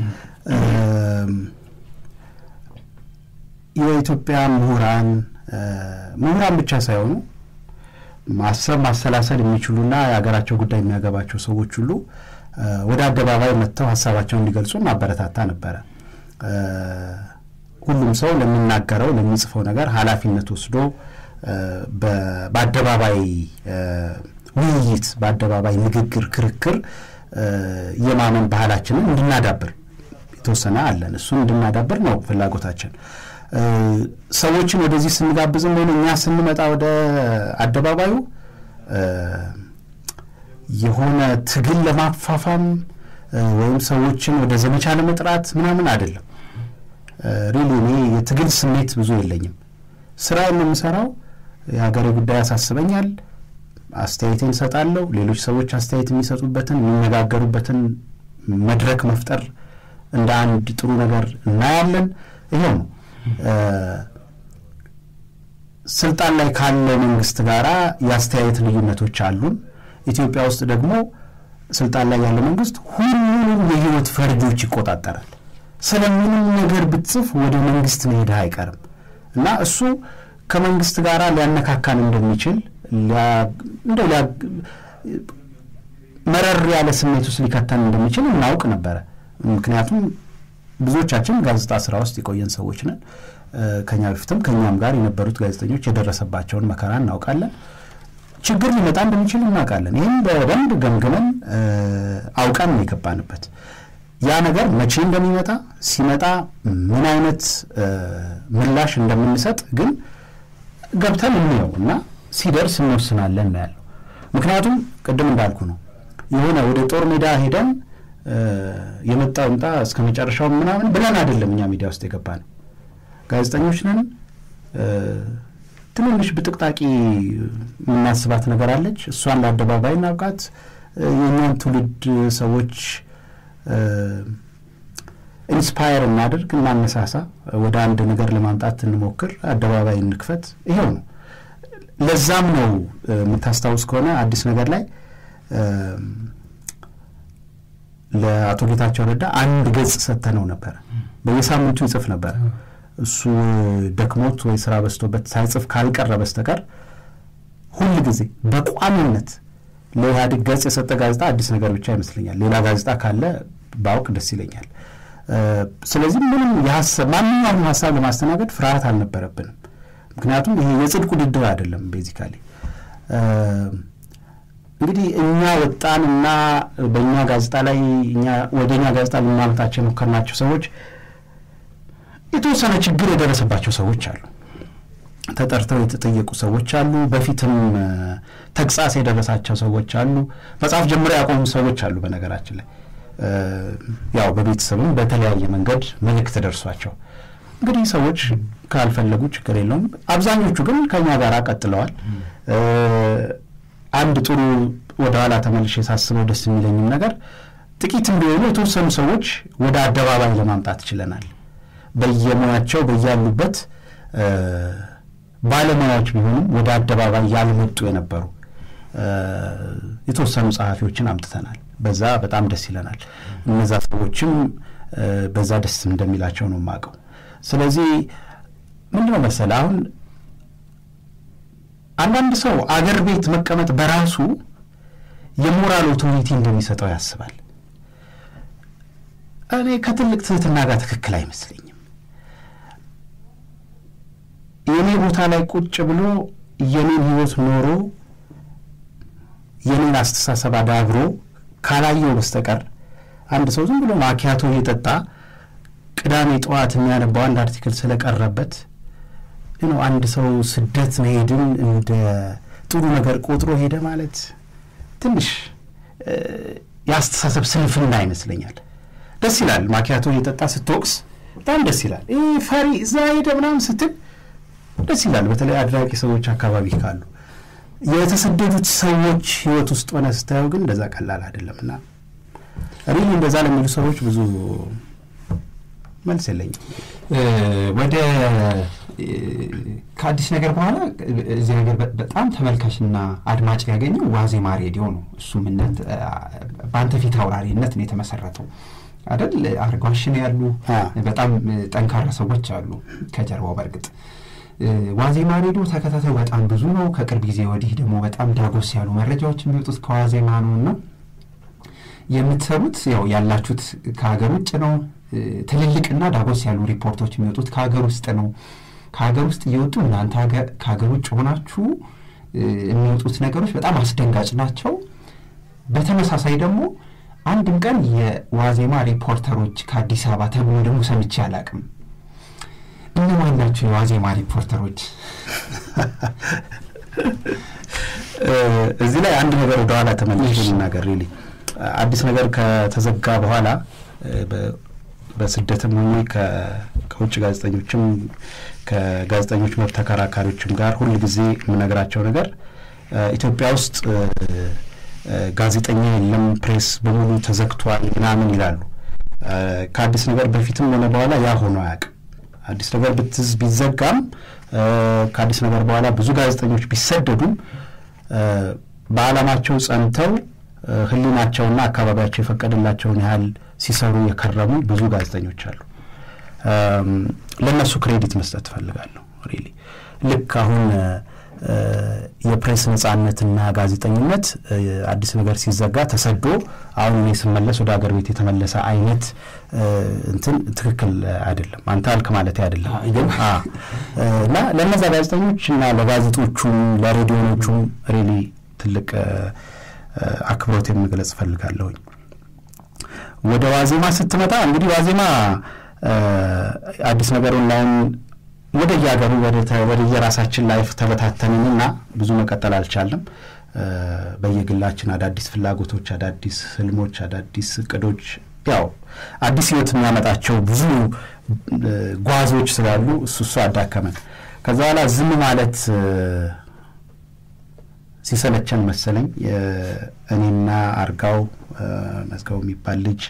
የኢትዮጵያ ምሁራን ምሁራን ብቻ ሳይሆኑ ማሰብ ማሰላሰል የሚችሉና የሀገራቸው ጉዳይ የሚያገባቸው ሰዎች ሁሉ ወደ አደባባይ መጥተው ሀሳባቸውን እንዲገልጹ ማበረታታ ነበረ። ሁሉም ሰው ለሚናገረው ለሚጽፈው ነገር ኃላፊነት ወስዶ በአደባባይ ውይይት፣ በአደባባይ ንግግር፣ ክርክር የማመን ባህላችንን እንድናዳብር የተወሰነ አለን። እሱን እንድናዳብር ነው ፍላጎታችን። ሰዎችን ወደዚህ ስንጋብዝም ሆነ እኛ ስንመጣ ወደ አደባባዩ የሆነ ትግል ለማፋፋም ወይም ሰዎችን ወደ ዘመቻ ለመጥራት ምናምን አይደለም። ሪሊ እኔ የትግል ስሜት ብዙ የለኝም። ስራዬን ነው የምሰራው። የሀገሬ ጉዳይ ያሳስበኛል። አስተያየቴን እሰጣለሁ። ሌሎች ሰዎች አስተያየት የሚሰጡበትን የሚነጋገሩበትን መድረክ መፍጠር እንደ አንድ ጥሩ ነገር እናያለን። ይሄው ነው። ስልጣን ላይ ካለው መንግስት ጋር የአስተያየት ልዩነቶች አሉን። ኢትዮጵያ ውስጥ ደግሞ ስልጣን ላይ ያለ መንግስት ሁሉንም የህይወት ፈርጆች ይቆጣጠራል። ስለምንም ነገር ብትጽፍ ወደ መንግስት መሄድህ አይቀርም እና እሱ ከመንግስት ጋር ሊያነካካን እንደሚችል እንደው መረር ያለ ስሜት ውስጥ ሊከተን እንደሚችል እናውቅ ነበረ። ምክንያቱም ብዙዎቻችን ጋዜጣ ስራ ውስጥ የቆየን ሰዎች ነን። ከኛ በፊትም ከኛም ጋር የነበሩት ጋዜጠኞች የደረሰባቸውን መከራ እናውቃለን። ችግር ሊመጣ እንደሚችል እናውቃለን። ይህም በደንብ ገምግመን አውቀን ነው የገባንበት። ያ ነገር መቼ እንደሚመጣ ሲመጣ ምን አይነት ምላሽ እንደምንሰጥ ግን ገብተን እንየው እና ሲደርስ እንወስናለን ነው ያለው። ምክንያቱም ቅድም እንዳልኩ ነው የሆነ ወደ ጦር ሜዳ ሄደን የመጣው ምጣ እስከ መጨረሻው ምናምን ብለን አይደለም እኛ ሚዲያ ውስጥ የገባ ነው። ጋዜጠኞች ነን። ትንንሽ ብጥቅጣቂ የምናስባት ነገር አለች። እሷን ለአደባባይ እናብቃት። የእኛን ትውልድ ሰዎች ኢንስፓየር እናድርግ፣ እናነሳሳ፣ ወደ አንድ ነገር ለማምጣት እንሞክር፣ አደባባይ እንክፈት። ይሄው ነው። ለዛም ነው የምታስታውስ ከሆነ አዲስ ነገር ላይ ለአቶ ጌታቸው ረዳ አንድ ገጽ ሰጥተነው ነበረ። በየሳምንቱ ይጽፍ ነበረ። እሱ ደክሞት ወይ ስራ በዝቶበት ሳይጽፍ ካልቀረ በስተቀር ሁል ጊዜ በቋሚነት ለኢህአዴግ ገጽ የሰጠ ጋዜጣ አዲስ ነገር ብቻ ይመስለኛል። ሌላ ጋዜጣ ካለ ባውቅ ደስ ይለኛል። ስለዚህ ምንም ማንኛውም ሀሳብ ለማስተናገድ ፍርሃት አልነበረብንም። ምክንያቱም ይሄ የጽድቅ ውድድር አይደለም። ቤዚካሊ እንግዲህ እኛ ወጣንና በእኛ ጋዜጣ ላይ ወደ እኛ ጋዜጣ ልናመጣቸው የሞከርናቸው ሰዎች የተወሰነ ችግር የደረሰባቸው ሰዎች አሉ። ተጠርተው የተጠየቁ ሰዎች አሉ። በፊትም ተግሳጽ የደረሳቸው ሰዎች አሉ። መጽሐፍ ጀምሮ ያቆሙ ሰዎች አሉ። በነገራችን ላይ ያው በቤተሰብም በተለያየ መንገድ መልእክት ደርሷቸው እንግዲህ ሰዎች ካልፈለጉ ችግር የለውም። አብዛኞቹ ግን ከኛ ጋር ቀጥለዋል። አንድ ጥሩ ወደኋላ ተመልሼ ሳስበው ደስ የሚለኝም ነገር ጥቂትም ቢሆኑ የተወሰኑ ሰዎች ወደ አደባባይ ለማምጣት ችለናል። በየሙያቸው በያሉበት ባለሙያዎች ቢሆኑም ወደ አደባባይ ያልመጡ የነበሩ የተወሰኑ ጸሐፊዎችን አምጥተናል። በዛ በጣም ደስ ይለናል። እነዛ ሰዎችም በዛ ደስ እንደሚላቸው ነው የማውቀው። ስለዚህ ምንድነው መሰለህ አሁን አንዳንድ ሰው አገር ቤት መቀመጥ በራሱ የሞራል ኦቶሪቲ እንደሚሰጠው ያስባል። እኔ ከትልቅ ትህትና ጋር ትክክል አይመስለኝም። የእኔ ቦታ ላይ ቁጭ ብሎ የኔን ህይወት ኖሮ የኔን አስተሳሰብ አዳብሮ ካላየው በስተቀር አንድ ሰው ዝም ብሎ ማኪያቶ እየጠጣ ቅዳሜ ጠዋት የሚያነባው አንድ አርቲክል ስለቀረበት ነው አንድ ሰው ስደት መሄድን እንደ ጥሩ ነገር ቆጥሮ ሄደ ማለት ትንሽ የአስተሳሰብ ስንፍና ይመስለኛል። ደስ ይላል ማኪያቶ እየጠጣ ስትወቅስ በጣም ደስ ይላል። ይህ ፈሪ እዛ ሄደ ምናምን ስትል ደስ ይላል። በተለይ አድራቂ ሰዎች አካባቢ ካሉ የተሰደዱት ሰዎች ህይወት ውስጥ ሆነ ስታየው ግን እንደዛ ቀላል አይደለም እና ሪሊ እንደዛ ለሚሉ ሰዎች ብዙ መልስ የለኝም። ወደ ከአዲስ ነገር በኋላ እዚህ ነገር በጣም ተመልካችና አድማጭ ያገኘው ዋዜማ ሬዲዮ ነው። እሱም በአንተ ፊት አውራሪነት ነው የተመሰረተው አይደል? አርጓሽን ያሉ በጣም ጠንካራ ሰዎች አሉ ከጀርባው በእርግጥ ዋዜማ ሬዲዮ ተከታታዩ በጣም ብዙ ነው። ከቅርብ ጊዜ ወዲህ ደግሞ በጣም ዳጎስ ያሉ መረጃዎች የሚወጡት ከዋዜማ ነው እና የምትሰሩት ያው ያላችሁት ከሀገር ውጭ ነው። ትልልቅና ዳጎስ ያሉ ሪፖርቶች የሚወጡት ከሀገር ውስጥ ነው። ከሀገር ውስጥ እየወጡ እናንተ ከሀገር ውጭ ሆናችሁ የሚወጡት ነገሮች በጣም አስደንጋጭ ናቸው። በተመሳሳይ ደግሞ አንድም ቀን የዋዜማ ሪፖርተሮች ከአዲስ አበባ ተብሎ ደግሞ ሰምቼ አላቅም። እነማን ናቸው የዋዜማ ሪፖርተሮች? እዚህ ላይ አንድ ነገር ወደኋላ ተመልሼ ልናገር። ሪሊ አዲስ ነገር ከተዘጋ በኋላ በስደትም ሆኜ ከውጭ ጋዜጠኞችም ከጋዜጠኞች መብት ተከራካሪዎችም ጋር ሁል ጊዜ የምነግራቸው ነገር ኢትዮጵያ ውስጥ ጋዜጠኛ የለም፣ ፕሬስ በሙሉ ተዘግቷል ምናምን ይላሉ። ከአዲስ ነገር በፊትም ሆነ በኋላ ያ ሆኖ አያውቅም። አዲስ ነገር ብትዝ ቢዘጋም ከአዲስ ነገር በኋላ ብዙ ጋዜጠኞች ቢሰደዱም በዓላማቸው ጸንተው ሕሊናቸውና አካባቢያቸው የፈቀደላቸውን ያህል ሲሰሩ የከረሙ ብዙ ጋዜጠኞች አሉ። ለእነሱ ክሬዲት መስጠት እፈልጋለሁ። ሪሊ ልክ አሁን የፕሬስ ነጻነትና ጋዜጠኝነት አዲስ ነገር ሲዘጋ ተሰዶ አሁን እኔ ስመለስ ወደ ሀገር ቤት የተመለሰ አይነት እንትን ትክክል አይደለም። አንተ አልክ ማለት አይደለም ግን እና ለእነዛ ጋዜጠኞች እና ለጋዜጦቹም ለሬዲዮኖቹም ሪሊ ትልቅ አክብሮት የምግለጽ እፈልጋለሁኝ። ወደ ዋዜማ ስትመጣ እንግዲህ ዋዜማ አዲስ ነገር ኦንላይን ወደ የሀገሩ ወደ የራሳችን ላይፍ ተበታተንንና ብዙ መቀጠል አልቻለም። በየግላችን አዳዲስ ፍላጎቶች፣ አዳዲስ ህልሞች፣ አዳዲስ እቅዶች ያው አዲስ ህይወት የሚያመጣቸው ብዙ ጓዞች ስላሉ እሱ እሱ አዳከመን። ከዛ በኋላ ዝም ማለት ሲሰለቸን መሰለኝ እኔና አርጋው መዝገቡ የሚባል ልጅ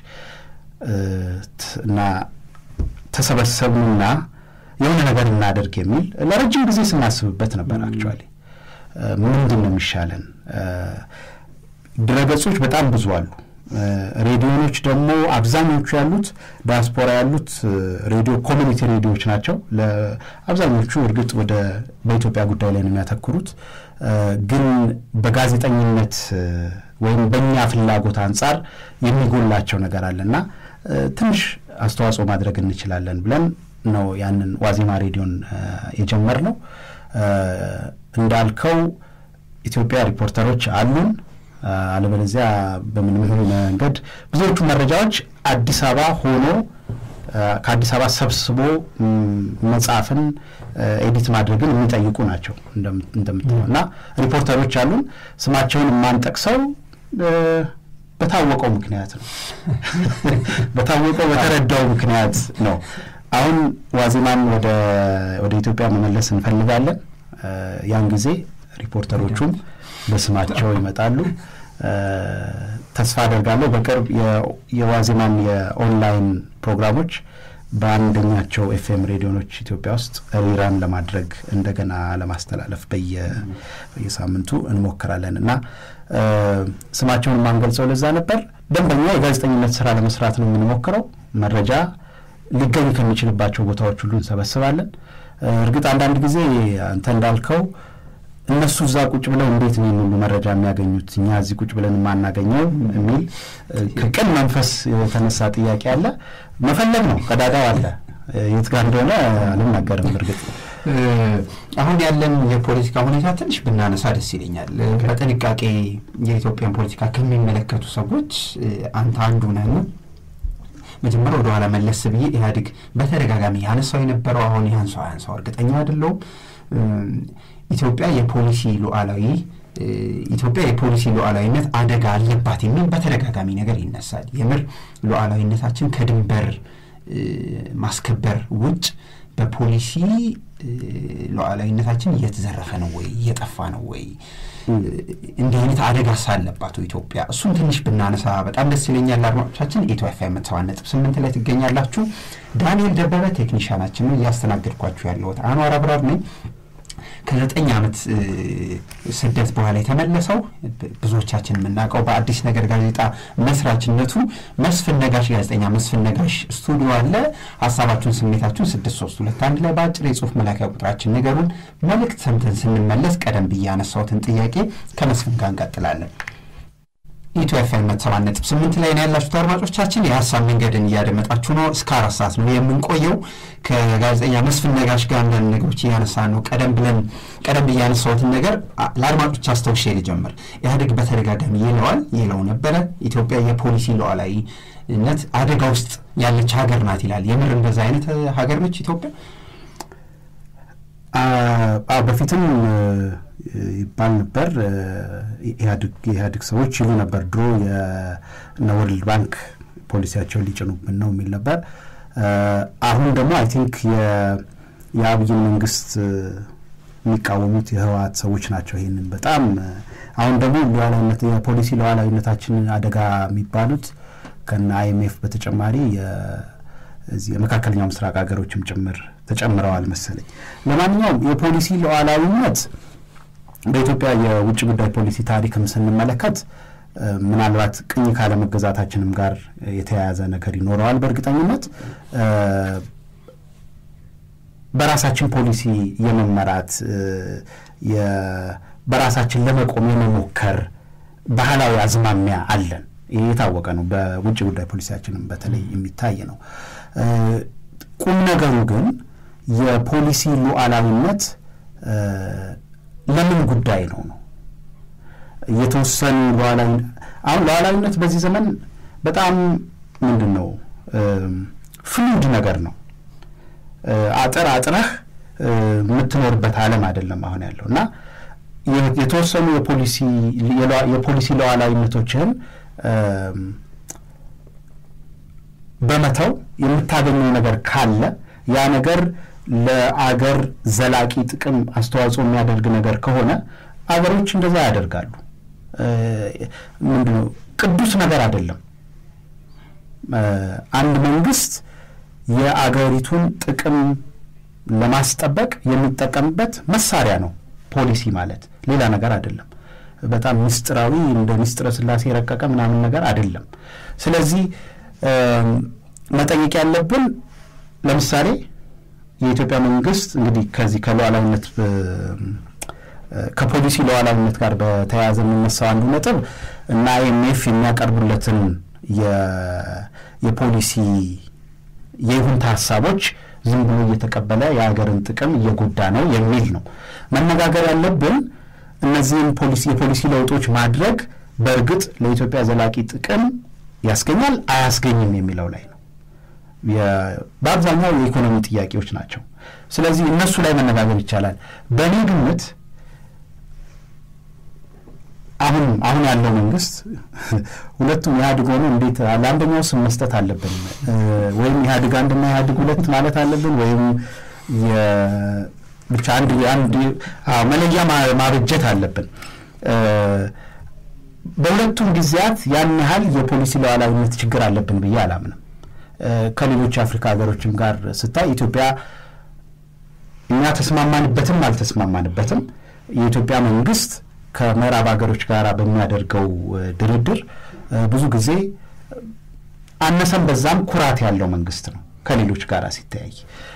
እና ተሰበሰቡና የሆነ ነገር እናደርግ የሚል ለረጅም ጊዜ ስናስብበት ነበር። አክቹዋሊ ምንድን ነው የሚሻለን? ድረገጾች በጣም ብዙ አሉ። ሬዲዮኖች ደግሞ አብዛኞቹ ያሉት ዲያስፖራ ያሉት ሬዲዮ ኮሚኒቲ ሬዲዮዎች ናቸው። አብዛኞቹ እርግጥ ወደ በኢትዮጵያ ጉዳይ ላይ ነው የሚያተኩሩት። ግን በጋዜጠኝነት ወይም በእኛ ፍላጎት አንጻር የሚጎላቸው ነገር አለና ትንሽ አስተዋጽኦ ማድረግ እንችላለን ብለን ነው ያንን ዋዜማ ሬዲዮን የጀመርነው። እንዳልከው ኢትዮጵያ ሪፖርተሮች አሉን። አለበለዚያ በምንም መንገድ ብዙዎቹ መረጃዎች አዲስ አበባ ሆኖ ከአዲስ አበባ ሰብስቦ መጻፍን ኤዲት ማድረግን የሚጠይቁ ናቸው እንደምትለው እና ሪፖርተሮች አሉን። ስማቸውን የማንጠቅሰው በታወቀው ምክንያት ነው። በታወቀው በተረዳው ምክንያት ነው። አሁን ዋዜማን ወደ ኢትዮጵያ መመለስ እንፈልጋለን። ያን ጊዜ ሪፖርተሮቹም በስማቸው ይመጣሉ። ተስፋ አደርጋለሁ በቅርብ የዋዜማን የኦንላይን ፕሮግራሞች በአንደኛቸው ኤፍኤም ሬዲዮኖች ኢትዮጵያ ውስጥ ሪራን ለማድረግ እንደገና ለማስተላለፍ በየሳምንቱ እንሞክራለን እና ስማቸውን የማንገልጸው ለዛ ነበር። ደንበኛ የጋዜጠኝነት ስራ ለመስራት ነው የምንሞክረው። መረጃ ሊገኝ ከሚችልባቸው ቦታዎች ሁሉ እንሰበስባለን። እርግጥ አንዳንድ ጊዜ አንተ እንዳልከው እነሱ እዛ ቁጭ ብለው እንዴት ነው ሁሉ መረጃ የሚያገኙት እኛ እዚህ ቁጭ ብለን የማናገኘው የሚል ከቅን መንፈስ የተነሳ ጥያቄ አለ። መፈለግ ነው፣ ቀዳዳው አለ። የት ጋር እንደሆነ አልናገርም። እርግጥ አሁን ያለን የፖለቲካ ሁኔታ ትንሽ ብናነሳ ደስ ይለኛል። በጥንቃቄ የኢትዮጵያን ፖለቲካ ከሚመለከቱ ሰዎች አንተ አንዱ ነህ። መጀመሪያ ወደኋላ መለስ ብዬ ኢህአዴግ በተደጋጋሚ ያነሳው የነበረው አሁን ያንሳው ያንሳው እርግጠኛ አይደለሁም ኢትዮጵያ የፖሊሲ ሉዓላዊ ኢትዮጵያ የፖሊሲ ሉዓላዊነት አደጋ አለባት የሚል በተደጋጋሚ ነገር ይነሳል። የምር ሉዓላዊነታችን ከድንበር ማስከበር ውጭ በፖሊሲ ሉዓላዊነታችን እየተዘረፈ ነው ወይ እየጠፋ ነው ወይ እንዲህ አይነት አደጋ ሳለባት ኢትዮጵያ እሱን ትንሽ ብናነሳ በጣም ደስ ይለኛል። አድማጮቻችን ኢትዮ ኤፍ ኤም ሰባ ነጥብ ስምንት ላይ ትገኛላችሁ። ዳንኤል ደበበ ቴክኒሻናችን ነው። እያስተናገድኳችሁ ያለሁት አንዋር አብራር ነኝ። ከዘጠኝ ዓመት ስደት በኋላ የተመለሰው ብዙዎቻችን የምናውቀው በአዲስ ነገር ጋዜጣ መስራችነቱ መስፍን ነጋሽ ጋዜጠኛ መስፍን ነጋሽ ስቱዲዮ አለ። ሀሳባችሁን፣ ስሜታችሁን ስድስት ሶስት ሁለት አንድ ላይ በአጭር የጽሁፍ መላኪያ ቁጥራችን ንገሩን። መልእክት ሰምተን ስንመለስ ቀደም ብዬ ያነሳሁትን ጥያቄ ከመስፍን ጋር እንቀጥላለን። ኢትዮ ኤፍ ኤም ሰባት ነጥብ ስምንት ላይ ነው ያላችሁት አድማጮቻችን። የሀሳብ መንገድን እያደመጣችሁ ነው። እስከ አራት ሰዓት ነው የምንቆየው። ከጋዜጠኛ መስፍን ነጋሽ ጋር አንዳንድ ነገሮች እያነሳ ነው። ቀደም ብለን ቀደም ብዬ ያነሳሁትን ነገር ለአድማጮች አስታውሼ ልጀምር። ኢህአዴግ በተደጋጋሚ ይለዋል ይለው ነበረ ኢትዮጵያ የፖሊሲ ሉዓላዊነት አደጋ ውስጥ ያለች ሀገር ናት ይላል። የምር እንደዛ አይነት ሀገር ነች ኢትዮጵያ? በፊትም ይባል ነበር። የኢህአዴግ ሰዎች ይሉ ነበር ድሮ የነ ወርልድ ባንክ ፖሊሲያቸውን ሊጭኑብን ነው የሚል ነበር። አሁን ደግሞ አይ ቲንክ የአብይን መንግስት የሚቃወሙት የህወሓት ሰዎች ናቸው። ይህንን በጣም አሁን ደግሞ ሉዓላዊነት የፖሊሲ ሉዓላዊነታችንን አደጋ የሚባሉት ከነ አይኤምኤፍ በተጨማሪ እዚህ የመካከለኛው ምስራቅ ሀገሮችም ጭምር ተጨምረዋል መሰለኝ። ለማንኛውም የፖሊሲ ሉዓላዊነት በኢትዮጵያ የውጭ ጉዳይ ፖሊሲ ታሪክም ስንመለከት ምናልባት ቅኝ ካለመገዛታችንም ጋር የተያያዘ ነገር ይኖረዋል። በእርግጠኝነት በራሳችን ፖሊሲ የመመራት በራሳችን ለመቆም የመሞከር ባህላዊ አዝማሚያ አለን። ይህ የታወቀ ነው። በውጭ ጉዳይ ፖሊሲያችንም በተለይ የሚታይ ነው። ቁም ነገሩ ግን የፖሊሲ ሉዓላዊነት ለምን ጉዳይ ነው ነው የተወሰኑ ሉዓላዊ አሁን ሉዓላዊነት በዚህ ዘመን በጣም ምንድን ነው ፍሉድ ነገር ነው። አጥር አጥረህ የምትኖርበት ዓለም አይደለም አሁን ያለው እና የተወሰኑ የፖሊሲ ሉዓላዊነቶችህን በመተው የምታገኘው ነገር ካለ ያ ነገር ለአገር ዘላቂ ጥቅም አስተዋጽኦ የሚያደርግ ነገር ከሆነ አገሮች እንደዛ ያደርጋሉ። ምንድነው ቅዱስ ነገር አይደለም። አንድ መንግስት የአገሪቱን ጥቅም ለማስጠበቅ የሚጠቀምበት መሳሪያ ነው ፖሊሲ ማለት ሌላ ነገር አይደለም። በጣም ምስጢራዊ እንደ ምስጢረ ስላሴ የረቀቀ ምናምን ነገር አይደለም። ስለዚህ መጠየቅ ያለብን ለምሳሌ የኢትዮጵያ መንግስት እንግዲህ ከዚህ ከሉዓላዊነት ከፖሊሲ ሉዓላዊነት ጋር በተያያዘ የሚነሳው አንዱ ነጥብ እና አይኤምኤፍ የሚያቀርቡለትን የፖሊሲ የይሁንታ ሀሳቦች ዝም ብሎ እየተቀበለ የሀገርን ጥቅም እየጎዳ ነው የሚል ነው። መነጋገር ያለብን እነዚህን ፖሊሲ የፖሊሲ ለውጦች ማድረግ በእርግጥ ለኢትዮጵያ ዘላቂ ጥቅም ያስገኛል አያስገኝም የሚለው ላይ ነው። በአብዛኛው የኢኮኖሚ ጥያቄዎች ናቸው። ስለዚህ እነሱ ላይ መነጋገር ይቻላል። በእኔ ግምት አሁን አሁን ያለው መንግስት ሁለቱም ኢህአዴግ ሆኖ እንዴት ለአንደኛው ስም መስጠት አለብን ወይም ኢህአዴግ አንድና ኢህአዴግ ሁለት ማለት አለብን ወይም ብቻ አንድ አንድ መለያ ማበጀት አለብን። በሁለቱም ጊዜያት ያን ያህል የፖሊሲ ሉዓላዊነት ችግር አለብን ብዬ አላምንም። ከሌሎች የአፍሪካ ሀገሮችም ጋር ስታይ ኢትዮጵያ እኛ ተስማማንበትም አልተስማማንበትም የኢትዮጵያ መንግስት ከምዕራብ ሀገሮች ጋር በሚያደርገው ድርድር ብዙ ጊዜ አነሰም በዛም ኩራት ያለው መንግስት ነው ከሌሎች ጋር ሲተያይ።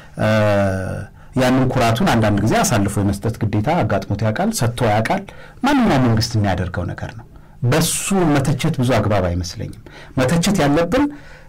ያንን ኩራቱን አንዳንድ ጊዜ አሳልፎ የመስጠት ግዴታ አጋጥሞት ያውቃል፣ ሰጥቶ ያውቃል። ማንኛውም መንግስት የሚያደርገው ነገር ነው። በሱ መተቸት ብዙ አግባብ አይመስለኝም። መተቸት ያለብን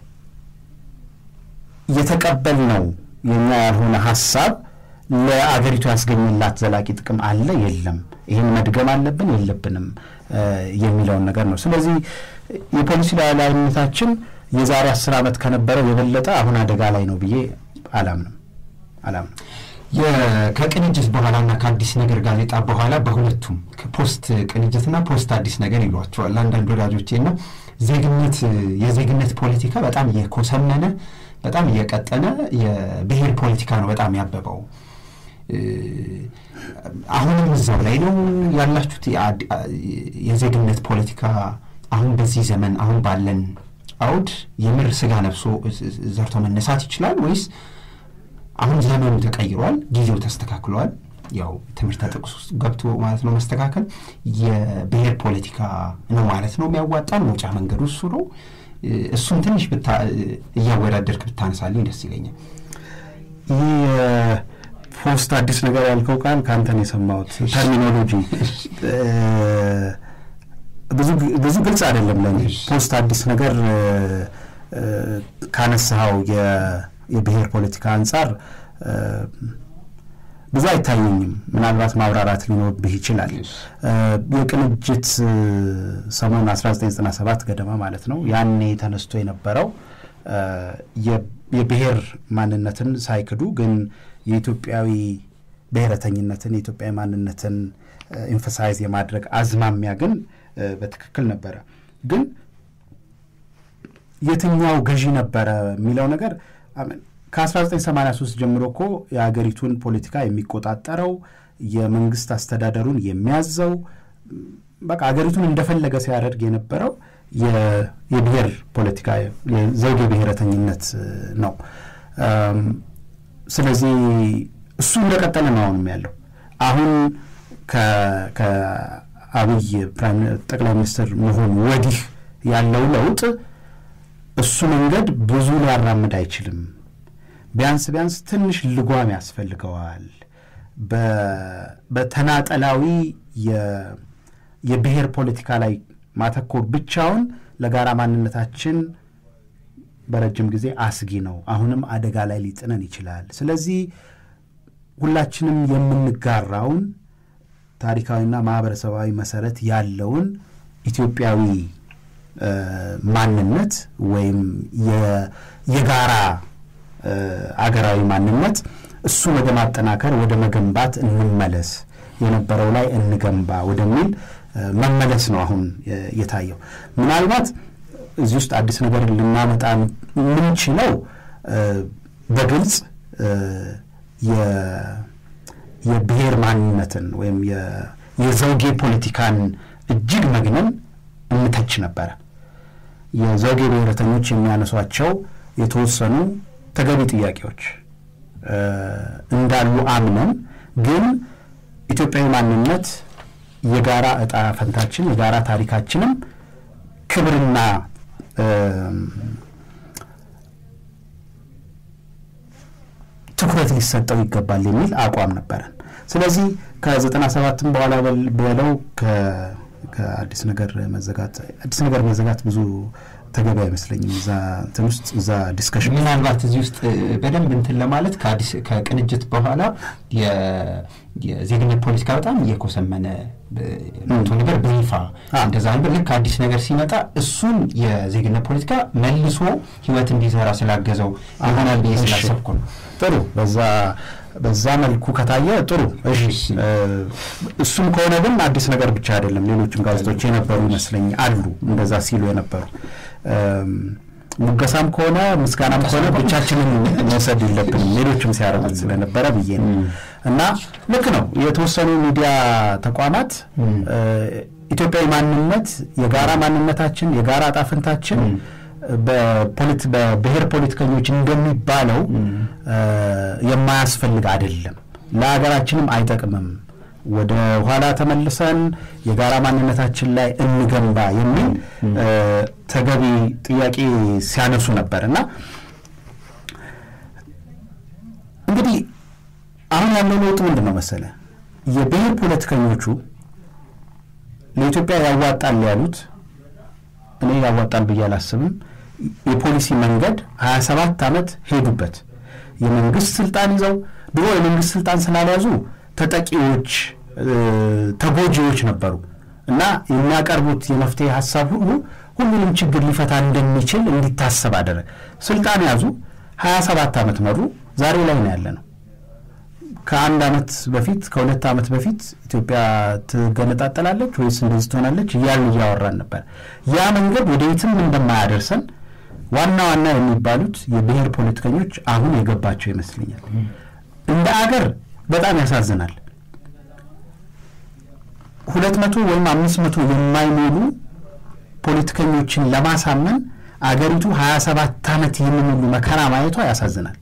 የተቀበልነው የኛ ያልሆነ ሀሳብ ለአገሪቱ ያስገኝላት ዘላቂ ጥቅም አለ የለም፣ ይህን መድገም አለብን የለብንም የሚለውን ነገር ነው። ስለዚህ የፖሊሲ ሉዓላዊነታችን የዛሬ አስር ዓመት ከነበረው የበለጠ አሁን አደጋ ላይ ነው ብዬ አላምንም አላምንም። ከቅንጅት በኋላና ከአዲስ ነገር ጋዜጣ በኋላ በሁለቱም ፖስት ቅንጅትና ፖስት አዲስ ነገር ይሏቸዋል አንዳንድ ወዳጆቼና ዜግነት የዜግነት ፖለቲካ በጣም እየኮሰመነ በጣም እየቀጠነ የብሔር ፖለቲካ ነው በጣም ያበበው። አሁንም እዛው ላይ ነው ያላችሁት። የዜግነት ፖለቲካ አሁን በዚህ ዘመን አሁን ባለን አውድ የምር ስጋ ለብሶ ዘርቶ መነሳት ይችላል ወይስ አሁን ዘመኑ ተቀይሯል፣ ጊዜው ተስተካክሏል። ያው ትምህርት ጥቅስ ውስጥ ገብቶ ማለት ነው መስተካከል የብሔር ፖለቲካ ነው ማለት ነው የሚያዋጣን መውጫ መንገዱ እሱ ነው። እሱን ትንሽ እያወዳደርክ ብታነሳልኝ ደስ ይለኛል። ይህ ፖስት አዲስ ነገር ያልከው ቃል ከአንተን የሰማሁት ተርሚኖሎጂ ብዙ ግልጽ አይደለም ለእኔ። ፖስት አዲስ ነገር ካነሳኸው የብሔር ፖለቲካ አንጻር ብዙ አይታየኝም። ምናልባት ማብራራት ሊኖርብህ ይችላል። የቅንጅት ሰሞን 1997 ገደማ ማለት ነው ያኔ ተነስቶ የነበረው የብሔር ማንነትን ሳይክዱ ግን የኢትዮጵያዊ ብሔረተኝነትን የኢትዮጵያዊ ማንነትን ኤንፈሳይዝ የማድረግ አዝማሚያ ግን በትክክል ነበረ። ግን የትኛው ገዢ ነበረ የሚለው ነገር ከ1983 ጀምሮ እኮ የሀገሪቱን ፖለቲካ የሚቆጣጠረው የመንግስት አስተዳደሩን የሚያዘው በቃ ሀገሪቱን እንደፈለገ ሲያደርግ የነበረው የብሔር ፖለቲካ የዘውግ ብሔረተኝነት ነው። ስለዚህ እሱ እንደቀጠለ ነው አሁንም ያለው። አሁን ከአብይ ጠቅላይ ሚኒስትር መሆን ወዲህ ያለው ለውጥ እሱ መንገድ ብዙ ሊያራምድ አይችልም። ቢያንስ ቢያንስ ትንሽ ልጓም ያስፈልገዋል። በተናጠላዊ የብሔር ፖለቲካ ላይ ማተኮር ብቻውን ለጋራ ማንነታችን በረጅም ጊዜ አስጊ ነው። አሁንም አደጋ ላይ ሊጥነን ይችላል። ስለዚህ ሁላችንም የምንጋራውን ታሪካዊና ማህበረሰባዊ መሰረት ያለውን ኢትዮጵያዊ ማንነት ወይም የጋራ አገራዊ ማንነት እሱን ወደ ማጠናከር ወደ መገንባት እንመለስ፣ የነበረው ላይ እንገንባ ወደሚል መመለስ ነው አሁን የታየው። ምናልባት እዚህ ውስጥ አዲስ ነገር ልናመጣ የምንችለው በግልጽ የብሔር ማንነትን ወይም የዘውጌ ፖለቲካን እጅግ መግነን እንተች ነበረ። የዘውጌ ብሔረተኞች የሚያነሷቸው የተወሰኑ ተገቢ ጥያቄዎች እንዳሉ አምነን ግን ኢትዮጵያዊ ማንነት የጋራ እጣ ፈንታችን የጋራ ታሪካችንም ክብርና ትኩረት ሊሰጠው ይገባል የሚል አቋም ነበረን። ስለዚህ ከዘጠና ሰባትም በኋላ በለው ከአዲስ ነገር መዘጋት አዲስ ነገር መዘጋት ብዙ ተገቢ አይመስለኝም። እዛ እንትን ውስጥ እዛ ዲስከሽን ምናልባት እዚህ ውስጥ በደንብ እንትን ለማለት ከአዲስ ከቅንጅት በኋላ የዜግነት ፖለቲካ በጣም እየኮሰመነ መቶ ነበር በይፋ እንደዛ ነበር። ልክ አዲስ ነገር ሲመጣ እሱን የዜግነት ፖለቲካ መልሶ ህይወት እንዲዘራ ስላገዘው ይሆናል ብዬ ስላሰብኩ ነው። ጥሩ በዛ በዛ መልኩ ከታየ ጥሩ። እሺ እሱም ከሆነ ግን አዲስ ነገር ብቻ አይደለም። ሌሎችም ጋዜጦች የነበሩ ይመስለኝ አሉ እንደዛ ሲሉ የነበሩ ሙገሳም ከሆነ ምስጋናም ከሆነ ብቻችንን መውሰድ የለብንም ሌሎችም ሲያደርጉት ስለነበረ ብዬ ነው። እና ልክ ነው የተወሰኑ ሚዲያ ተቋማት ኢትዮጵያዊ ማንነት የጋራ ማንነታችን የጋራ ጣፍንታችን በብሔር ፖለቲከኞች እንደሚባለው የማያስፈልግ አይደለም፣ ለሀገራችንም አይጠቅምም፣ ወደ ኋላ ተመልሰን የጋራ ማንነታችን ላይ እንገንባ የሚል ተገቢ ጥያቄ ሲያነሱ ነበር እና እንግዲህ አሁን ያለው ለውጥ ምንድን ነው መሰለ የብሔር ፖለቲከኞቹ ለኢትዮጵያ ያዋጣል ያሉት እኔ ያዋጣል ብዬ አላስብም። የፖሊሲ መንገድ ሀያ ሰባት ዓመት ሄዱበት። የመንግስት ስልጣን ይዘው ድሮ የመንግስት ስልጣን ስላልያዙ ተጠቂዎች፣ ተጎጂዎች ነበሩ እና የሚያቀርቡት የመፍትሄ ሀሳብ ሁሉ ሁሉንም ችግር ሊፈታ እንደሚችል እንዲታሰብ አደረገ። ስልጣን ያዙ፣ ሀያ ሰባት ዓመት መሩ። ዛሬ ላይ ነው ያለ ነው። ከአንድ ዓመት በፊት ከሁለት ዓመት በፊት ኢትዮጵያ ትገነጣጠላለች ወይስ እንደዚህ ትሆናለች እያሉ እያወራን ነበር። ያ መንገድ ወደ የትም እንደማያደርሰን ዋና ዋና የሚባሉት የብሔር ፖለቲከኞች አሁን የገባቸው ይመስለኛል። እንደ አገር በጣም ያሳዝናል። ሁለት መቶ ወይም አምስት መቶ የማይሞሉ ፖለቲከኞችን ለማሳመን አገሪቱ ሀያ ሰባት ዓመት ይህንን ሁሉ መከራ ማየቷ ያሳዝናል።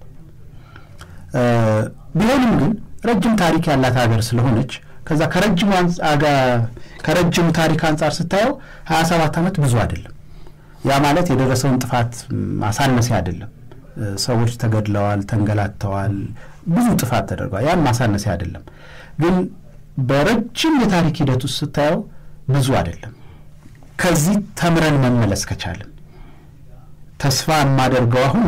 ቢሆንም ግን ረጅም ታሪክ ያላት ሀገር ስለሆነች ከዛ ከረጅሙ ታሪክ አንጻር ስታየው ሀያ ሰባት ዓመት ብዙ አይደለም። ያ ማለት የደረሰውን ጥፋት ማሳነሲያ አይደለም። ሰዎች ተገድለዋል፣ ተንገላተዋል፣ ብዙ ጥፋት ተደርገዋል። ያን ማሳነሲያ አይደለም። ግን በረጅም የታሪክ ሂደት ውስጥ ስታየው ብዙ አይደለም። ከዚህ ተምረን መመለስ ከቻልን ተስፋ የማደርገው አሁን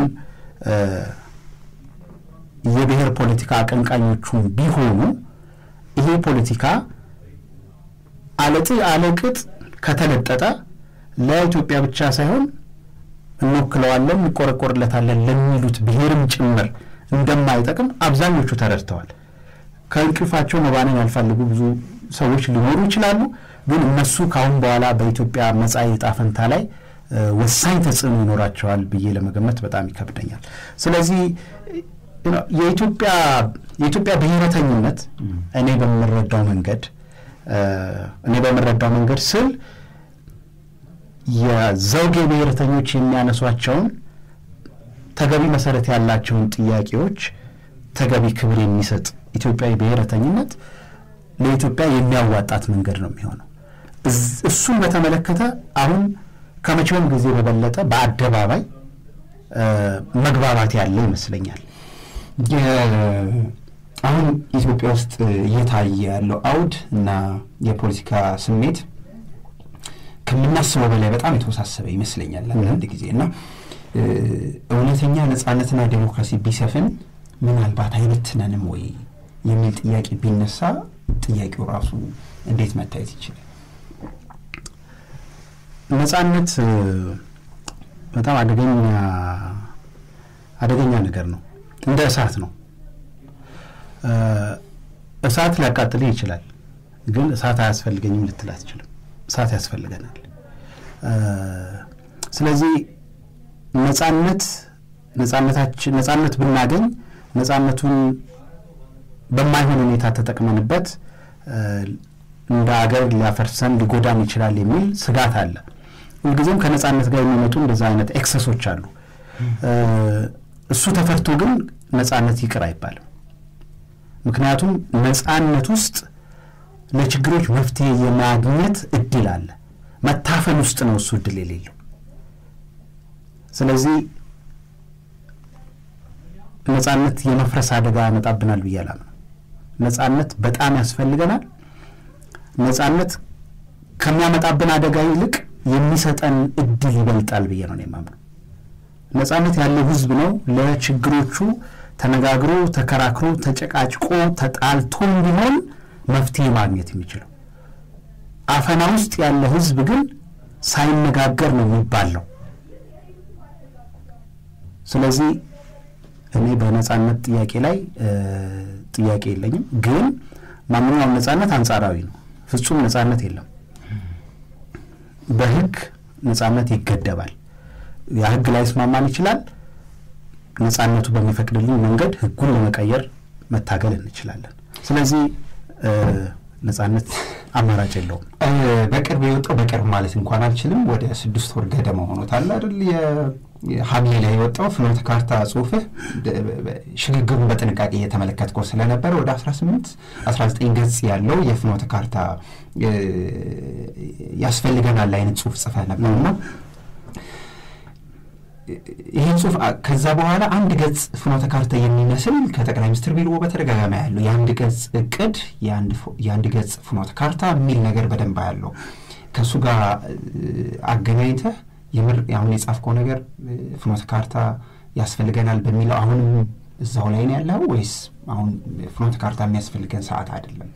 የብሔር ፖለቲካ አቀንቃኞቹን ቢሆኑ ይሄ ፖለቲካ አለጥ አለቅጥ ከተለጠጠ ለኢትዮጵያ ብቻ ሳይሆን እንወክለዋለን፣ እንቆረቆርለታለን ለሚሉት ብሔርም ጭምር እንደማይጠቅም አብዛኞቹ ተረድተዋል። ከእንቅልፋቸው መባነን ያልፈልጉ ብዙ ሰዎች ሊኖሩ ይችላሉ። ግን እነሱ ከአሁን በኋላ በኢትዮጵያ መጻኢ ዕጣ ፈንታ ላይ ወሳኝ ተጽዕኖ ይኖራቸዋል ብዬ ለመገመት በጣም ይከብደኛል። ስለዚህ የኢትዮጵያ የኢትዮጵያ ብሔረተኝነት እኔ በምረዳው መንገድ እኔ በምረዳው መንገድ ስል የዘውጌ ብሔረተኞች የሚያነሷቸውን ተገቢ መሰረት ያላቸውን ጥያቄዎች ተገቢ ክብር የሚሰጥ ኢትዮጵያዊ ብሔረተኝነት ለኢትዮጵያ የሚያዋጣት መንገድ ነው የሚሆነው። እሱን በተመለከተ አሁን ከመቼውም ጊዜ በበለጠ በአደባባይ መግባባት ያለ ይመስለኛል። አሁን ኢትዮጵያ ውስጥ እየታየ ያለው አውድ እና የፖለቲካ ስሜት ከምናስበው በላይ በጣም የተወሳሰበ ይመስለኛል አንዳንድ ጊዜ እና እውነተኛ ነጻነትና ዴሞክራሲ ቢሰፍን ምናልባት አይበትነንም ወይ የሚል ጥያቄ ቢነሳ ጥያቄው ራሱ እንዴት መታየት ይችላል? ነጻነት በጣም አደገኛ አደገኛ ነገር ነው። እንደ እሳት ነው። እሳት ሊያቃጥልህ ይችላል፣ ግን እሳት አያስፈልገኝም ልትል አትችልም። እሳት ያስፈልገናል። ስለዚህ ነጻነት ነጻነታችን ነጻነት ብናገኝ ነጻነቱን በማይሆን ሁኔታ ተጠቅመንበት እንደ አገር ሊያፈርሰን ሊጎዳን ይችላል የሚል ስጋት አለ። ሁልጊዜም ከነጻነት ጋር የሚመጡ እንደዛ አይነት ኤክሰሶች አሉ። እሱ ተፈርቶ ግን ነጻነት ይቅር አይባልም። ምክንያቱም ነጻነት ውስጥ ለችግሮች መፍትሄ የማግኘት እድል አለ። መታፈን ውስጥ ነው እሱ እድል የሌለው። ስለዚህ ነጻነት የመፍረስ አደጋ ያመጣብናል ብዬ አላምነው። ነጻነት በጣም ያስፈልገናል። ነጻነት ከሚያመጣብን አደጋ ይልቅ የሚሰጠን እድል ይበልጣል ብዬ ነው የማምነው። ነጻነት ያለው ህዝብ ነው ለችግሮቹ ተነጋግሮ ተከራክሮ ተጨቃጭቆ ተጣልቶም ቢሆን መፍትሄ ማግኘት የሚችለው። አፈና ውስጥ ያለ ህዝብ ግን ሳይነጋገር ነው የሚባለው። ስለዚህ እኔ በነጻነት ጥያቄ ላይ ጥያቄ የለኝም። ግን ማንኛውም ነጻነት አንጻራዊ ነው። ፍጹም ነጻነት የለም። በህግ ነጻነት ይገደባል። ያ ህግ ላይ ስማማን ይችላል። ነጻነቱ በሚፈቅድልኝ መንገድ ህጉን ለመቀየር መታገል እንችላለን። ስለዚህ ነጻነት አማራጭ የለውም። በቅርብ የወጣው በቅርብ ማለት እንኳን አልችልም ወደ ስድስት ወር ገደማ ሆኖታል አይደል? ሐምሌ ላይ የወጣው ፍኖተ ካርታ ጽሁፍህ ሽግግሩን በጥንቃቄ እየተመለከትከው ስለነበረ ወደ 18 19 ገጽ ያለው የፍኖተ ካርታ ያስፈልገናል አይነት ጽሁፍ ጽፈህ ነበርና ይህን ጽሁፍ ከዛ በኋላ አንድ ገጽ ፍኖተ ካርታ የሚመስል ከጠቅላይ ሚኒስትር ቢሮ በተደጋጋሚ ያለው የአንድ ገጽ እቅድ የአንድ ገጽ ፍኖተ ካርታ የሚል ነገር በደንብ ያለው ከእሱ ጋር አገናኝተህ የምር አሁን የጻፍከው ነገር ፍኖተ ካርታ ያስፈልገናል በሚለው አሁንም እዛው ላይ ነው ያለው ወይስ አሁን ፍኖተ ካርታ የሚያስፈልገን ሰዓት አይደለም?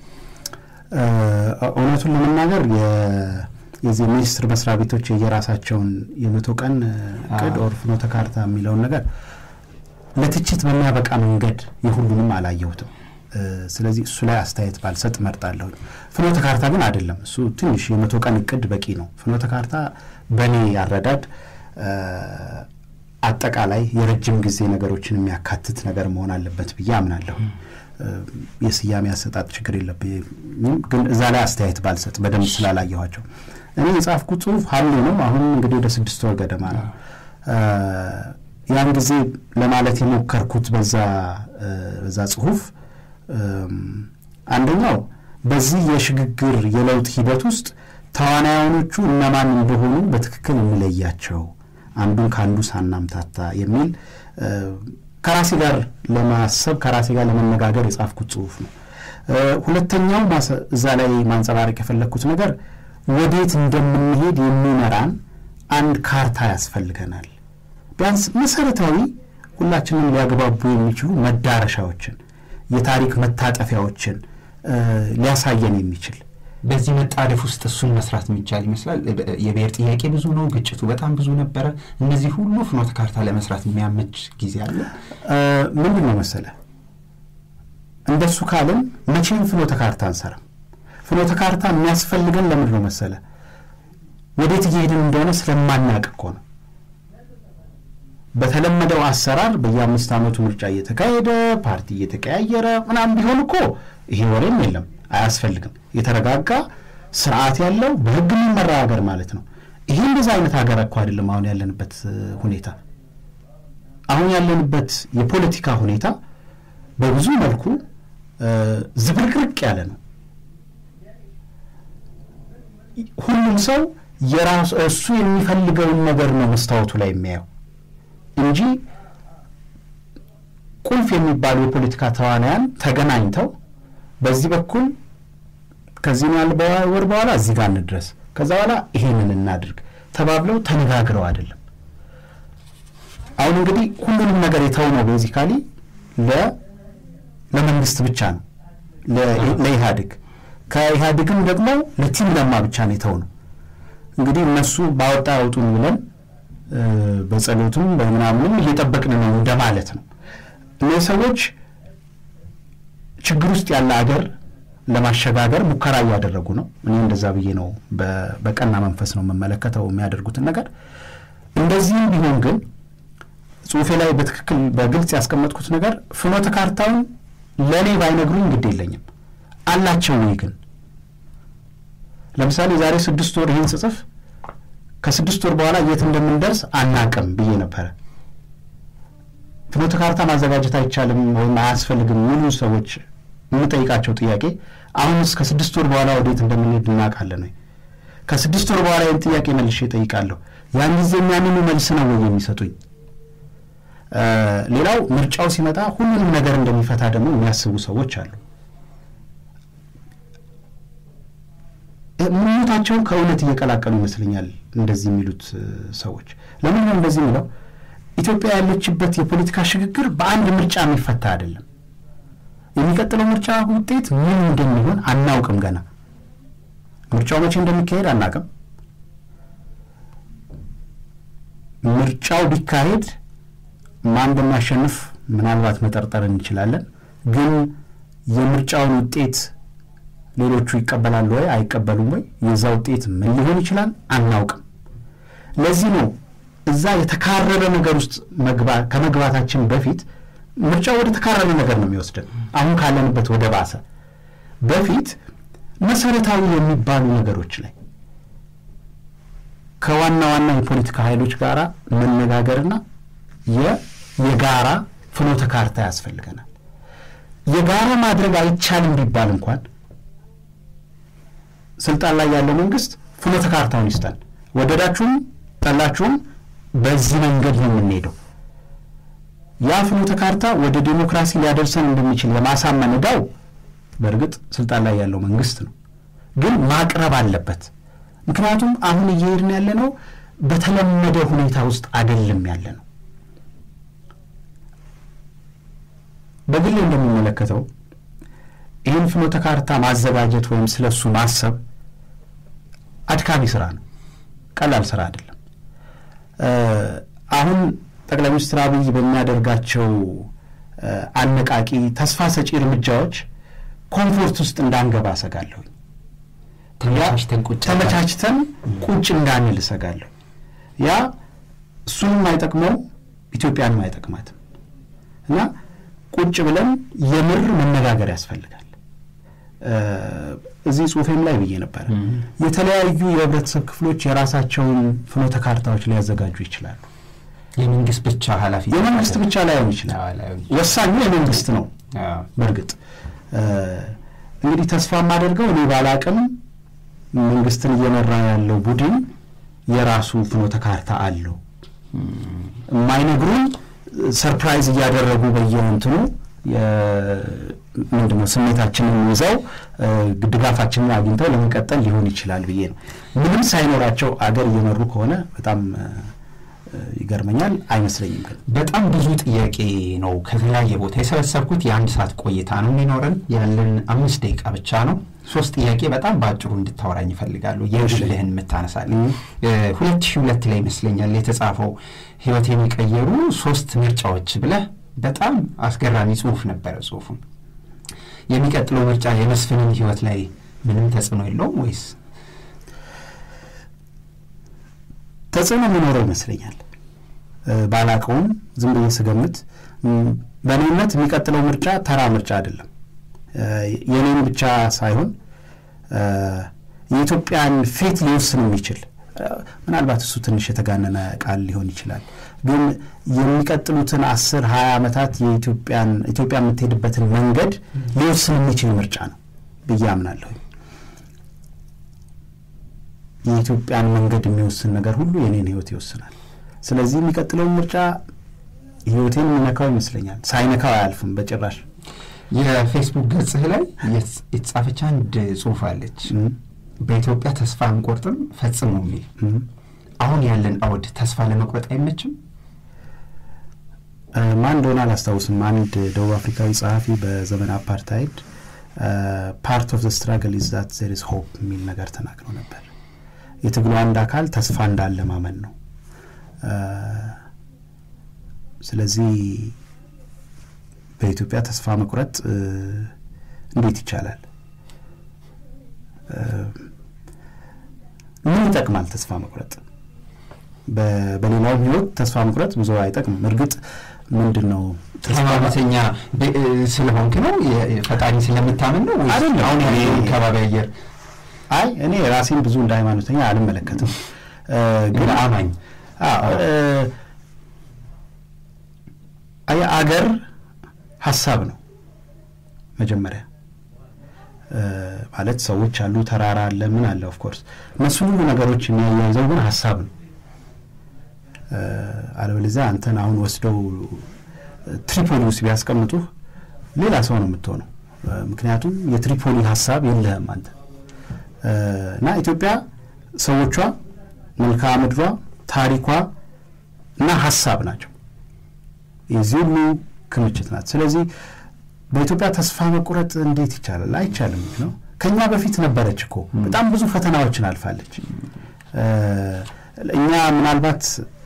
እውነቱን ለመናገር የዚህ ሚኒስቴር መስሪያ ቤቶች የየራሳቸውን የመቶ ቀን እቅድ ኦር ፍኖተ ካርታ የሚለውን ነገር ለትችት በሚያበቃ መንገድ የሁሉንም አላየሁትም። ስለዚህ እሱ ላይ አስተያየት ባልሰጥ እመርጣለሁ። ፍኖተ ካርታ ግን አይደለም። እሱ ትንሽ የመቶ ቀን እቅድ በቂ ነው። ፍኖተ ካርታ በእኔ ያረዳድ አጠቃላይ የረጅም ጊዜ ነገሮችን የሚያካትት ነገር መሆን አለበት ብዬ አምናለሁ። የስያሜ አሰጣጥ ችግር የለብኝም፣ ግን እዛ ላይ አስተያየት ባልሰጥ በደንብ ስላላየኋቸው እኔ የጻፍኩት ጽሁፍ ሀሌ ነው። አሁን እንግዲህ ወደ ስድስት ወር ገደማ ነው። ያን ጊዜ ለማለት የሞከርኩት በዛ በዛ ጽሁፍ አንደኛው በዚህ የሽግግር የለውጥ ሂደት ውስጥ ተዋናያኖቹ እነማን እንደሆኑ በትክክል እንለያቸው፣ አንዱን ከአንዱ ሳናምታታ የሚል ከራሴ ጋር ለማሰብ ከራሴ ጋር ለመነጋገር የጻፍኩት ጽሁፍ ነው። ሁለተኛው እዛ ላይ ማንጸባረቅ የፈለግኩት ነገር ወዴት እንደምንሄድ የሚመራን አንድ ካርታ ያስፈልገናል። ቢያንስ መሰረታዊ ሁላችንም ሊያግባቡ የሚችሉ መዳረሻዎችን፣ የታሪክ መታጠፊያዎችን ሊያሳየን የሚችል በዚህ መጣደፍ ውስጥ እሱን መስራት የሚቻል ይመስላል። የብሔር ጥያቄ ብዙ ነው፣ ግጭቱ በጣም ብዙ ነበረ። እነዚህ ሁሉ ፍኖተ ካርታ ለመስራት የሚያመች ጊዜ አለ። ምንድን ነው መሰለ፣ እንደሱ ካልን መቼም ፍኖተ ካርታ አንሰራም። ፍኖተ ካርታ የሚያስፈልገን ለምንድን ነው መሰለ፣ ወዴት እየሄድን እንደሆነ ስለማናቅ እኮ ነው። በተለመደው አሰራር በየአምስት ዓመቱ ምርጫ እየተካሄደ ፓርቲ እየተቀያየረ ምናምን ቢሆን እኮ ይሄ ወሬም የለም አያስፈልግም። የተረጋጋ ስርዓት ያለው በህግ የሚመራ ሀገር ማለት ነው። ይሄ እንደዛ አይነት ሀገር እኮ አይደለም አሁን ያለንበት ሁኔታ። አሁን ያለንበት የፖለቲካ ሁኔታ በብዙ መልኩ ዝብርቅርቅ ያለ ነው። ሁሉም ሰው የራሱ እሱ የሚፈልገውን ነገር ነው መስታወቱ ላይ የሚያየው እንጂ ቁልፍ የሚባሉ የፖለቲካ ተዋናያን ተገናኝተው በዚህ በኩል ከዚህ ያህል ወር በኋላ እዚህ ጋር እንድረስ፣ ከዛ በኋላ ይሄንን እናድርግ ተባብለው ተነጋግረው አይደለም። አሁን እንግዲህ ሁሉንም ነገር የተው ነው ቤዚካሊ ለመንግስት ብቻ ነው ለኢህአዴግ፣ ከኢህአዴግም ደግሞ ለቲም ለማ ብቻ ነው የተው ነው። እንግዲህ እነሱ ባወጣ ያውጡን ብለን በጸሎቱም በምናምንም እየጠበቅን ነው እንደማለት ነው። እነዚህ ሰዎች ችግር ውስጥ ያለ አገር ለማሸጋገር ሙከራ እያደረጉ ነው። እኔ እንደዛ ብዬ ነው በቀና መንፈስ ነው የምመለከተው የሚያደርጉትን ነገር። እንደዚህም ቢሆን ግን ጽሁፌ ላይ በትክክል በግልጽ ያስቀመጥኩት ነገር ፍኖተ ካርታውን ለእኔ ባይነግሩኝ ግድ የለኝም አላቸው ወይ ግን ለምሳሌ ዛሬ ስድስት ወር ይህን ስጽፍ ከስድስት ወር በኋላ የት እንደምንደርስ አናቅም ብዬ ነበረ። ፍኖተ ካርታ ማዘጋጀት አይቻልም ወይም አያስፈልግም የሚሉ ሰዎች የምጠይቃቸው ጥያቄ አሁንስ ከስድስት ወር በኋላ ወዴት እንደምንሄድ እናውቃለን ወይ? ከስድስት ወር በኋላ ይህን ጥያቄ መልሼ እጠይቃለሁ። ያን ጊዜ የሚያንኑ መልስ ነው ወይ የሚሰጡኝ? ሌላው ምርጫው ሲመጣ ሁሉንም ነገር እንደሚፈታ ደግሞ የሚያስቡ ሰዎች አሉ። ምኞታቸውን ከእውነት እየቀላቀሉ ይመስለኛል እንደዚህ የሚሉት ሰዎች። ለምን ነው እንደዚህ የሚለው? ኢትዮጵያ ያለችበት የፖለቲካ ሽግግር በአንድ ምርጫ የሚፈታ አይደለም። የሚቀጥለው ምርጫ ውጤት ምን እንደሚሆን አናውቅም። ገና ምርጫው መቼ እንደሚካሄድ አናውቅም። ምርጫው ቢካሄድ ማን እንደሚያሸንፍ ምናልባት መጠርጠር እንችላለን። ግን የምርጫውን ውጤት ሌሎቹ ይቀበላሉ ወይ አይቀበሉም ወይ፣ የዛ ውጤት ምን ሊሆን ይችላል አናውቅም። ለዚህ ነው እዛ የተካረረ ነገር ውስጥ ከመግባታችን በፊት ምርጫው ወደ ተካረረ ነገር ነው የሚወስደን። አሁን ካለንበት ወደ ባሰ በፊት መሰረታዊ የሚባሉ ነገሮች ላይ ከዋና ዋና የፖለቲካ ኃይሎች ጋር መነጋገርና የጋራ ፍኖተ ካርታ ያስፈልገናል። የጋራ ማድረግ አይቻልም ቢባል እንኳን ስልጣን ላይ ያለው መንግስት ፍኖተ ካርታውን ይስጠን፣ ወደዳችሁም ጠላችሁም በዚህ መንገድ ነው የምንሄደው። ያ ፍኖተ ካርታ ወደ ዴሞክራሲ ሊያደርሰን እንደሚችል የማሳመን ዕዳው በእርግጥ ስልጣን ላይ ያለው መንግስት ነው፣ ግን ማቅረብ አለበት። ምክንያቱም አሁን እየሄድን ያለ ነው በተለመደ ሁኔታ ውስጥ አይደለም ያለ ነው። በግሌ እንደሚመለከተው ይህን ፍኖተ ካርታ ማዘጋጀት ወይም ስለሱ ማሰብ አድካሚ ስራ ነው፣ ቀላል ስራ አይደለም። አሁን ጠቅላይ ሚኒስትር አብይ በሚያደርጋቸው አነቃቂ ተስፋ ሰጪ እርምጃዎች ኮምፎርት ውስጥ እንዳንገባ እሰጋለሁ። ተመቻችተን ቁጭ እንዳንል እሰጋለሁ። ያ እሱንም አይጠቅመው ኢትዮጵያንም አይጠቅማትም እና ቁጭ ብለን የምር መነጋገር ያስፈልጋል። እዚህ ጽሁፌም ላይ ብዬ ነበረ። የተለያዩ የህብረተሰብ ክፍሎች የራሳቸውን ፍኖተ ካርታዎች ሊያዘጋጁ ይችላሉ። የመንግስት ብቻ ኃላፊ የመንግስት ብቻ ላይሆን ይችላል። ወሳኙ የመንግስት ነው። በእርግጥ እንግዲህ ተስፋ የማደርገው እኔ ባላቅም መንግስትን እየመራ ያለው ቡድን የራሱ ፍኖተ ካርታ አለው። የማይነግሩን ሰርፕራይዝ እያደረጉ በየእንትኑ ምንድነው ስሜታችንን ይዘው ድጋፋችንን አግኝተው ለመቀጠል ሊሆን ይችላል ብዬ ነው። ምንም ሳይኖራቸው አገር እየመሩ ከሆነ በጣም ይገርመኛል። አይመስለኝም። ግን በጣም ብዙ ጥያቄ ነው ከተለያየ ቦታ የሰበሰብኩት። የአንድ ሰዓት ቆይታ ነው የሚኖረን። ያለን አምስት ደቂቃ ብቻ ነው። ሶስት ጥያቄ በጣም በአጭሩ እንድታወራኝ ይፈልጋሉ። የግልህን የምታነሳልኝ ሁለት ሺህ ሁለት ላይ ይመስለኛል የተጻፈው ህይወቴን የቀየሩ ሶስት ምርጫዎች ብለህ በጣም አስገራሚ ጽሁፍ ነበረ። ጽሁፉን የሚቀጥለው ምርጫ የመስፍንን ህይወት ላይ ምንም ተጽዕኖ የለውም ወይስ ተጽዕኖ የሚኖረው ይመስለኛል። ባላቀውም ዝም ብዬ ስገምት በእኔ እምነት የሚቀጥለው ምርጫ ተራ ምርጫ አይደለም። የኔን ብቻ ሳይሆን የኢትዮጵያን ፌት ሊወስን የሚችል ምናልባት እሱ ትንሽ የተጋነነ ቃል ሊሆን ይችላል። ግን የሚቀጥሉትን አስር ሀያ ዓመታት የኢትዮጵያን ኢትዮጵያ የምትሄድበትን መንገድ ሊወስን የሚችል ምርጫ ነው ብዬ አምናለሁ። የኢትዮጵያን መንገድ የሚወስን ነገር ሁሉ የኔን ህይወት ይወስናል። ስለዚህ የሚቀጥለውን ምርጫ ህይወቴን የሚነካው ይመስለኛል። ሳይነካው አያልፍም በጭራሽ። የፌስቡክ ገጽህ ላይ የተጻፈች አንድ ጽሁፍ አለች። በኢትዮጵያ ተስፋ አንቆርጥም ፈጽሞ የሚል አሁን ያለን አውድ ተስፋ ለመቁረጥ አይመችም። ማን እንደሆነ አላስታውስም። አንድ ደቡብ አፍሪካዊ ጸሐፊ በዘመን አፓርታይድ ፓርት ኦፍ ዘ ስትራግል ኢዝ ዛት ዜር ኢዝ ሆፕ የሚል ነገር ተናግረው ነበር። የትግሉ አንድ አካል ተስፋ እንዳለ ማመን ነው። ስለዚህ በኢትዮጵያ ተስፋ መቁረጥ እንዴት ይቻላል? ምን ይጠቅማል ተስፋ መቁረጥ? በሌላው ህይወት ተስፋ መቁረጥ ብዙ አይጠቅምም። እርግጥ ምንድን ነው ሃይማኖተኛ ስለሆንክ ነው ፈጣሪ ስለምታምን ነው ወይ አሁን ከባቢ አየር አይ እኔ ራሴን ብዙ እንደ ሃይማኖተኛ አልመለከትም። ግን አማኝ አገር ሀሳብ ነው መጀመሪያ ማለት ሰዎች አሉ፣ ተራራ አለ፣ ምን አለ። ኦፍኮርስ እነሱ ሁሉ ነገሮች የሚያያይዘው ግን ሀሳብ ነው። አለበለዚያ አንተን አሁን ወስደው ትሪፖሊ ውስጥ ቢያስቀምጡህ ሌላ ሰው ነው የምትሆነው። ምክንያቱም የትሪፖሊ ሀሳብ የለህም አንተ እና ኢትዮጵያ ሰዎቿ፣ መልክዓ ምድሯ፣ ታሪኳ እና ሀሳብ ናቸው። የዚህ ሁሉ ክምችት ናት። ስለዚህ በኢትዮጵያ ተስፋ መቁረጥ እንዴት ይቻላል? አይቻልም ነው። ከኛ በፊት ነበረች እኮ በጣም ብዙ ፈተናዎችን አልፋለች። እኛ ምናልባት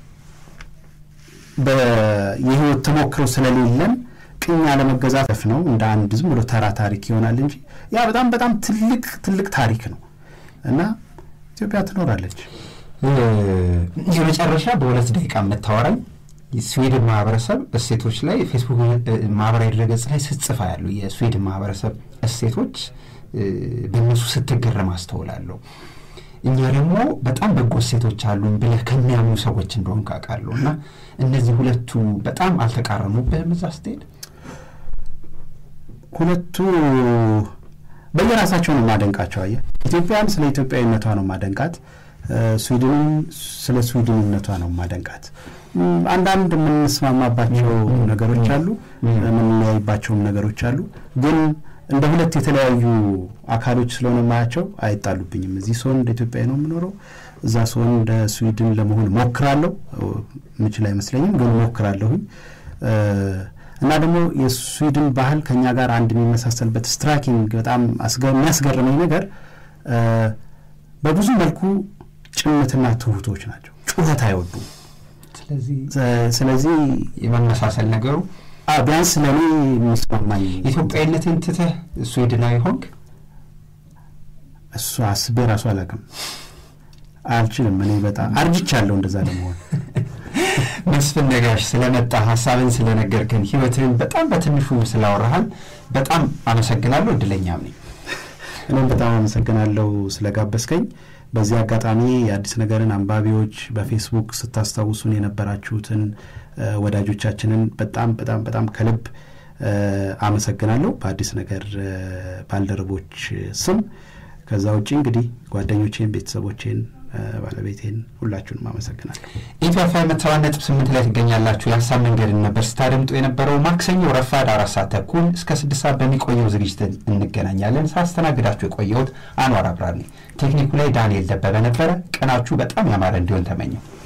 የህይወት ተሞክሮ ስለሌለን ቅኝ አለመገዛት ነው እንደ አንድ ዝም ብሎ ተራ ታሪክ ይሆናል እንጂ ያ በጣም በጣም ትልቅ ትልቅ ታሪክ ነው እና ኢትዮጵያ ትኖራለች። የመጨረሻ በሁለት ደቂቃ የምታወራኝ የስዊድን ማህበረሰብ እሴቶች ላይ ፌስቡክ ማህበራዊ ድረገጽ ላይ ስትጽፋ ያሉ የስዊድን ማህበረሰብ እሴቶች በእነሱ ስትገረም አስተውላለሁ። እኛ ደግሞ በጣም በጎ እሴቶች አሉን ብለህ ከሚያምኑ ሰዎች እንደሆን ካውቃለሁ እና እነዚህ ሁለቱ በጣም አልተቃረኑብህም እዛ ስትሄድ? ሁለቱ በየራሳቸው ነው የማደንቃቸው። አየህ ኢትዮጵያን ስለ ኢትዮጵያዊነቷ ነው የማደንቃት፣ ስዊድንን ስለ ስዊድንነቷ ነው የማደንቃት። አንዳንድ የምንስማማባቸው ነገሮች አሉ፣ የምንለያይባቸውም ነገሮች አሉ። ግን እንደ ሁለት የተለያዩ አካሎች ስለሆነ ማያቸው አይጣሉብኝም። እዚህ ስሆን እንደ ኢትዮጵያዊ ነው የምኖረው፣ እዛ ስሆን እንደ ስዊድን ለመሆን ሞክራለሁ። ምችል አይመስለኝም፣ ግን ሞክራለሁኝ። እና ደግሞ የስዊድን ባህል ከኛ ጋር አንድ የሚመሳሰልበት ስትራይኪንግ በጣም የሚያስገርመኝ ነገር በብዙ መልኩ ጭምትና ትሁቶች ናቸው። ጩኸት አይወዱም። ስለዚህ የመመሳሰል ነገሩ ቢያንስ ለእኔ የሚስማማኝ ኢትዮጵያዊነትን ትተህ ስዊድናዊ ሆንክ? እሱ አስቤ ራሱ አላውቅም፣ አልችልም። እኔ በጣም አርጅቻለሁ እንደዛ ለመሆን። መስፍን ነጋሽ ስለመጣ ሀሳብን ስለነገርከን ህይወትህን በጣም በትንሹ ስላወራሃል በጣም አመሰግናለሁ። እድለኛም ነኝ። እኔም በጣም አመሰግናለሁ ስለጋበዝከኝ። በዚህ አጋጣሚ የአዲስ ነገርን አንባቢዎች በፌስቡክ ስታስታውሱን የነበራችሁትን ወዳጆቻችንን በጣም በጣም በጣም ከልብ አመሰግናለሁ በአዲስ ነገር ባልደረቦች ስም። ከዛ ውጭ እንግዲህ ጓደኞቼን፣ ቤተሰቦቼን፣ ባለቤቴን ሁላችሁንም አመሰግናለሁ። ኢትዮ ኤፍ ኤም ሰባ ነጥብ ስምንት ላይ ትገኛላችሁ። የሀሳብ መንገድን ነበር ስታደምጡ የነበረው። ማክሰኞ ረፋድ አራት ሰዓት ተኩል እስከ ስድስት ሰዓት በሚቆየው ዝግጅት እንገናኛለን። ሳስተናግዳችሁ የቆየሁት አንዋር አብራር ነኝ። ቴክኒኩ ላይ ዳንኤል ደበበ ነበረ። ቀናችሁ በጣም ያማረ እንዲሆን ተመኘው።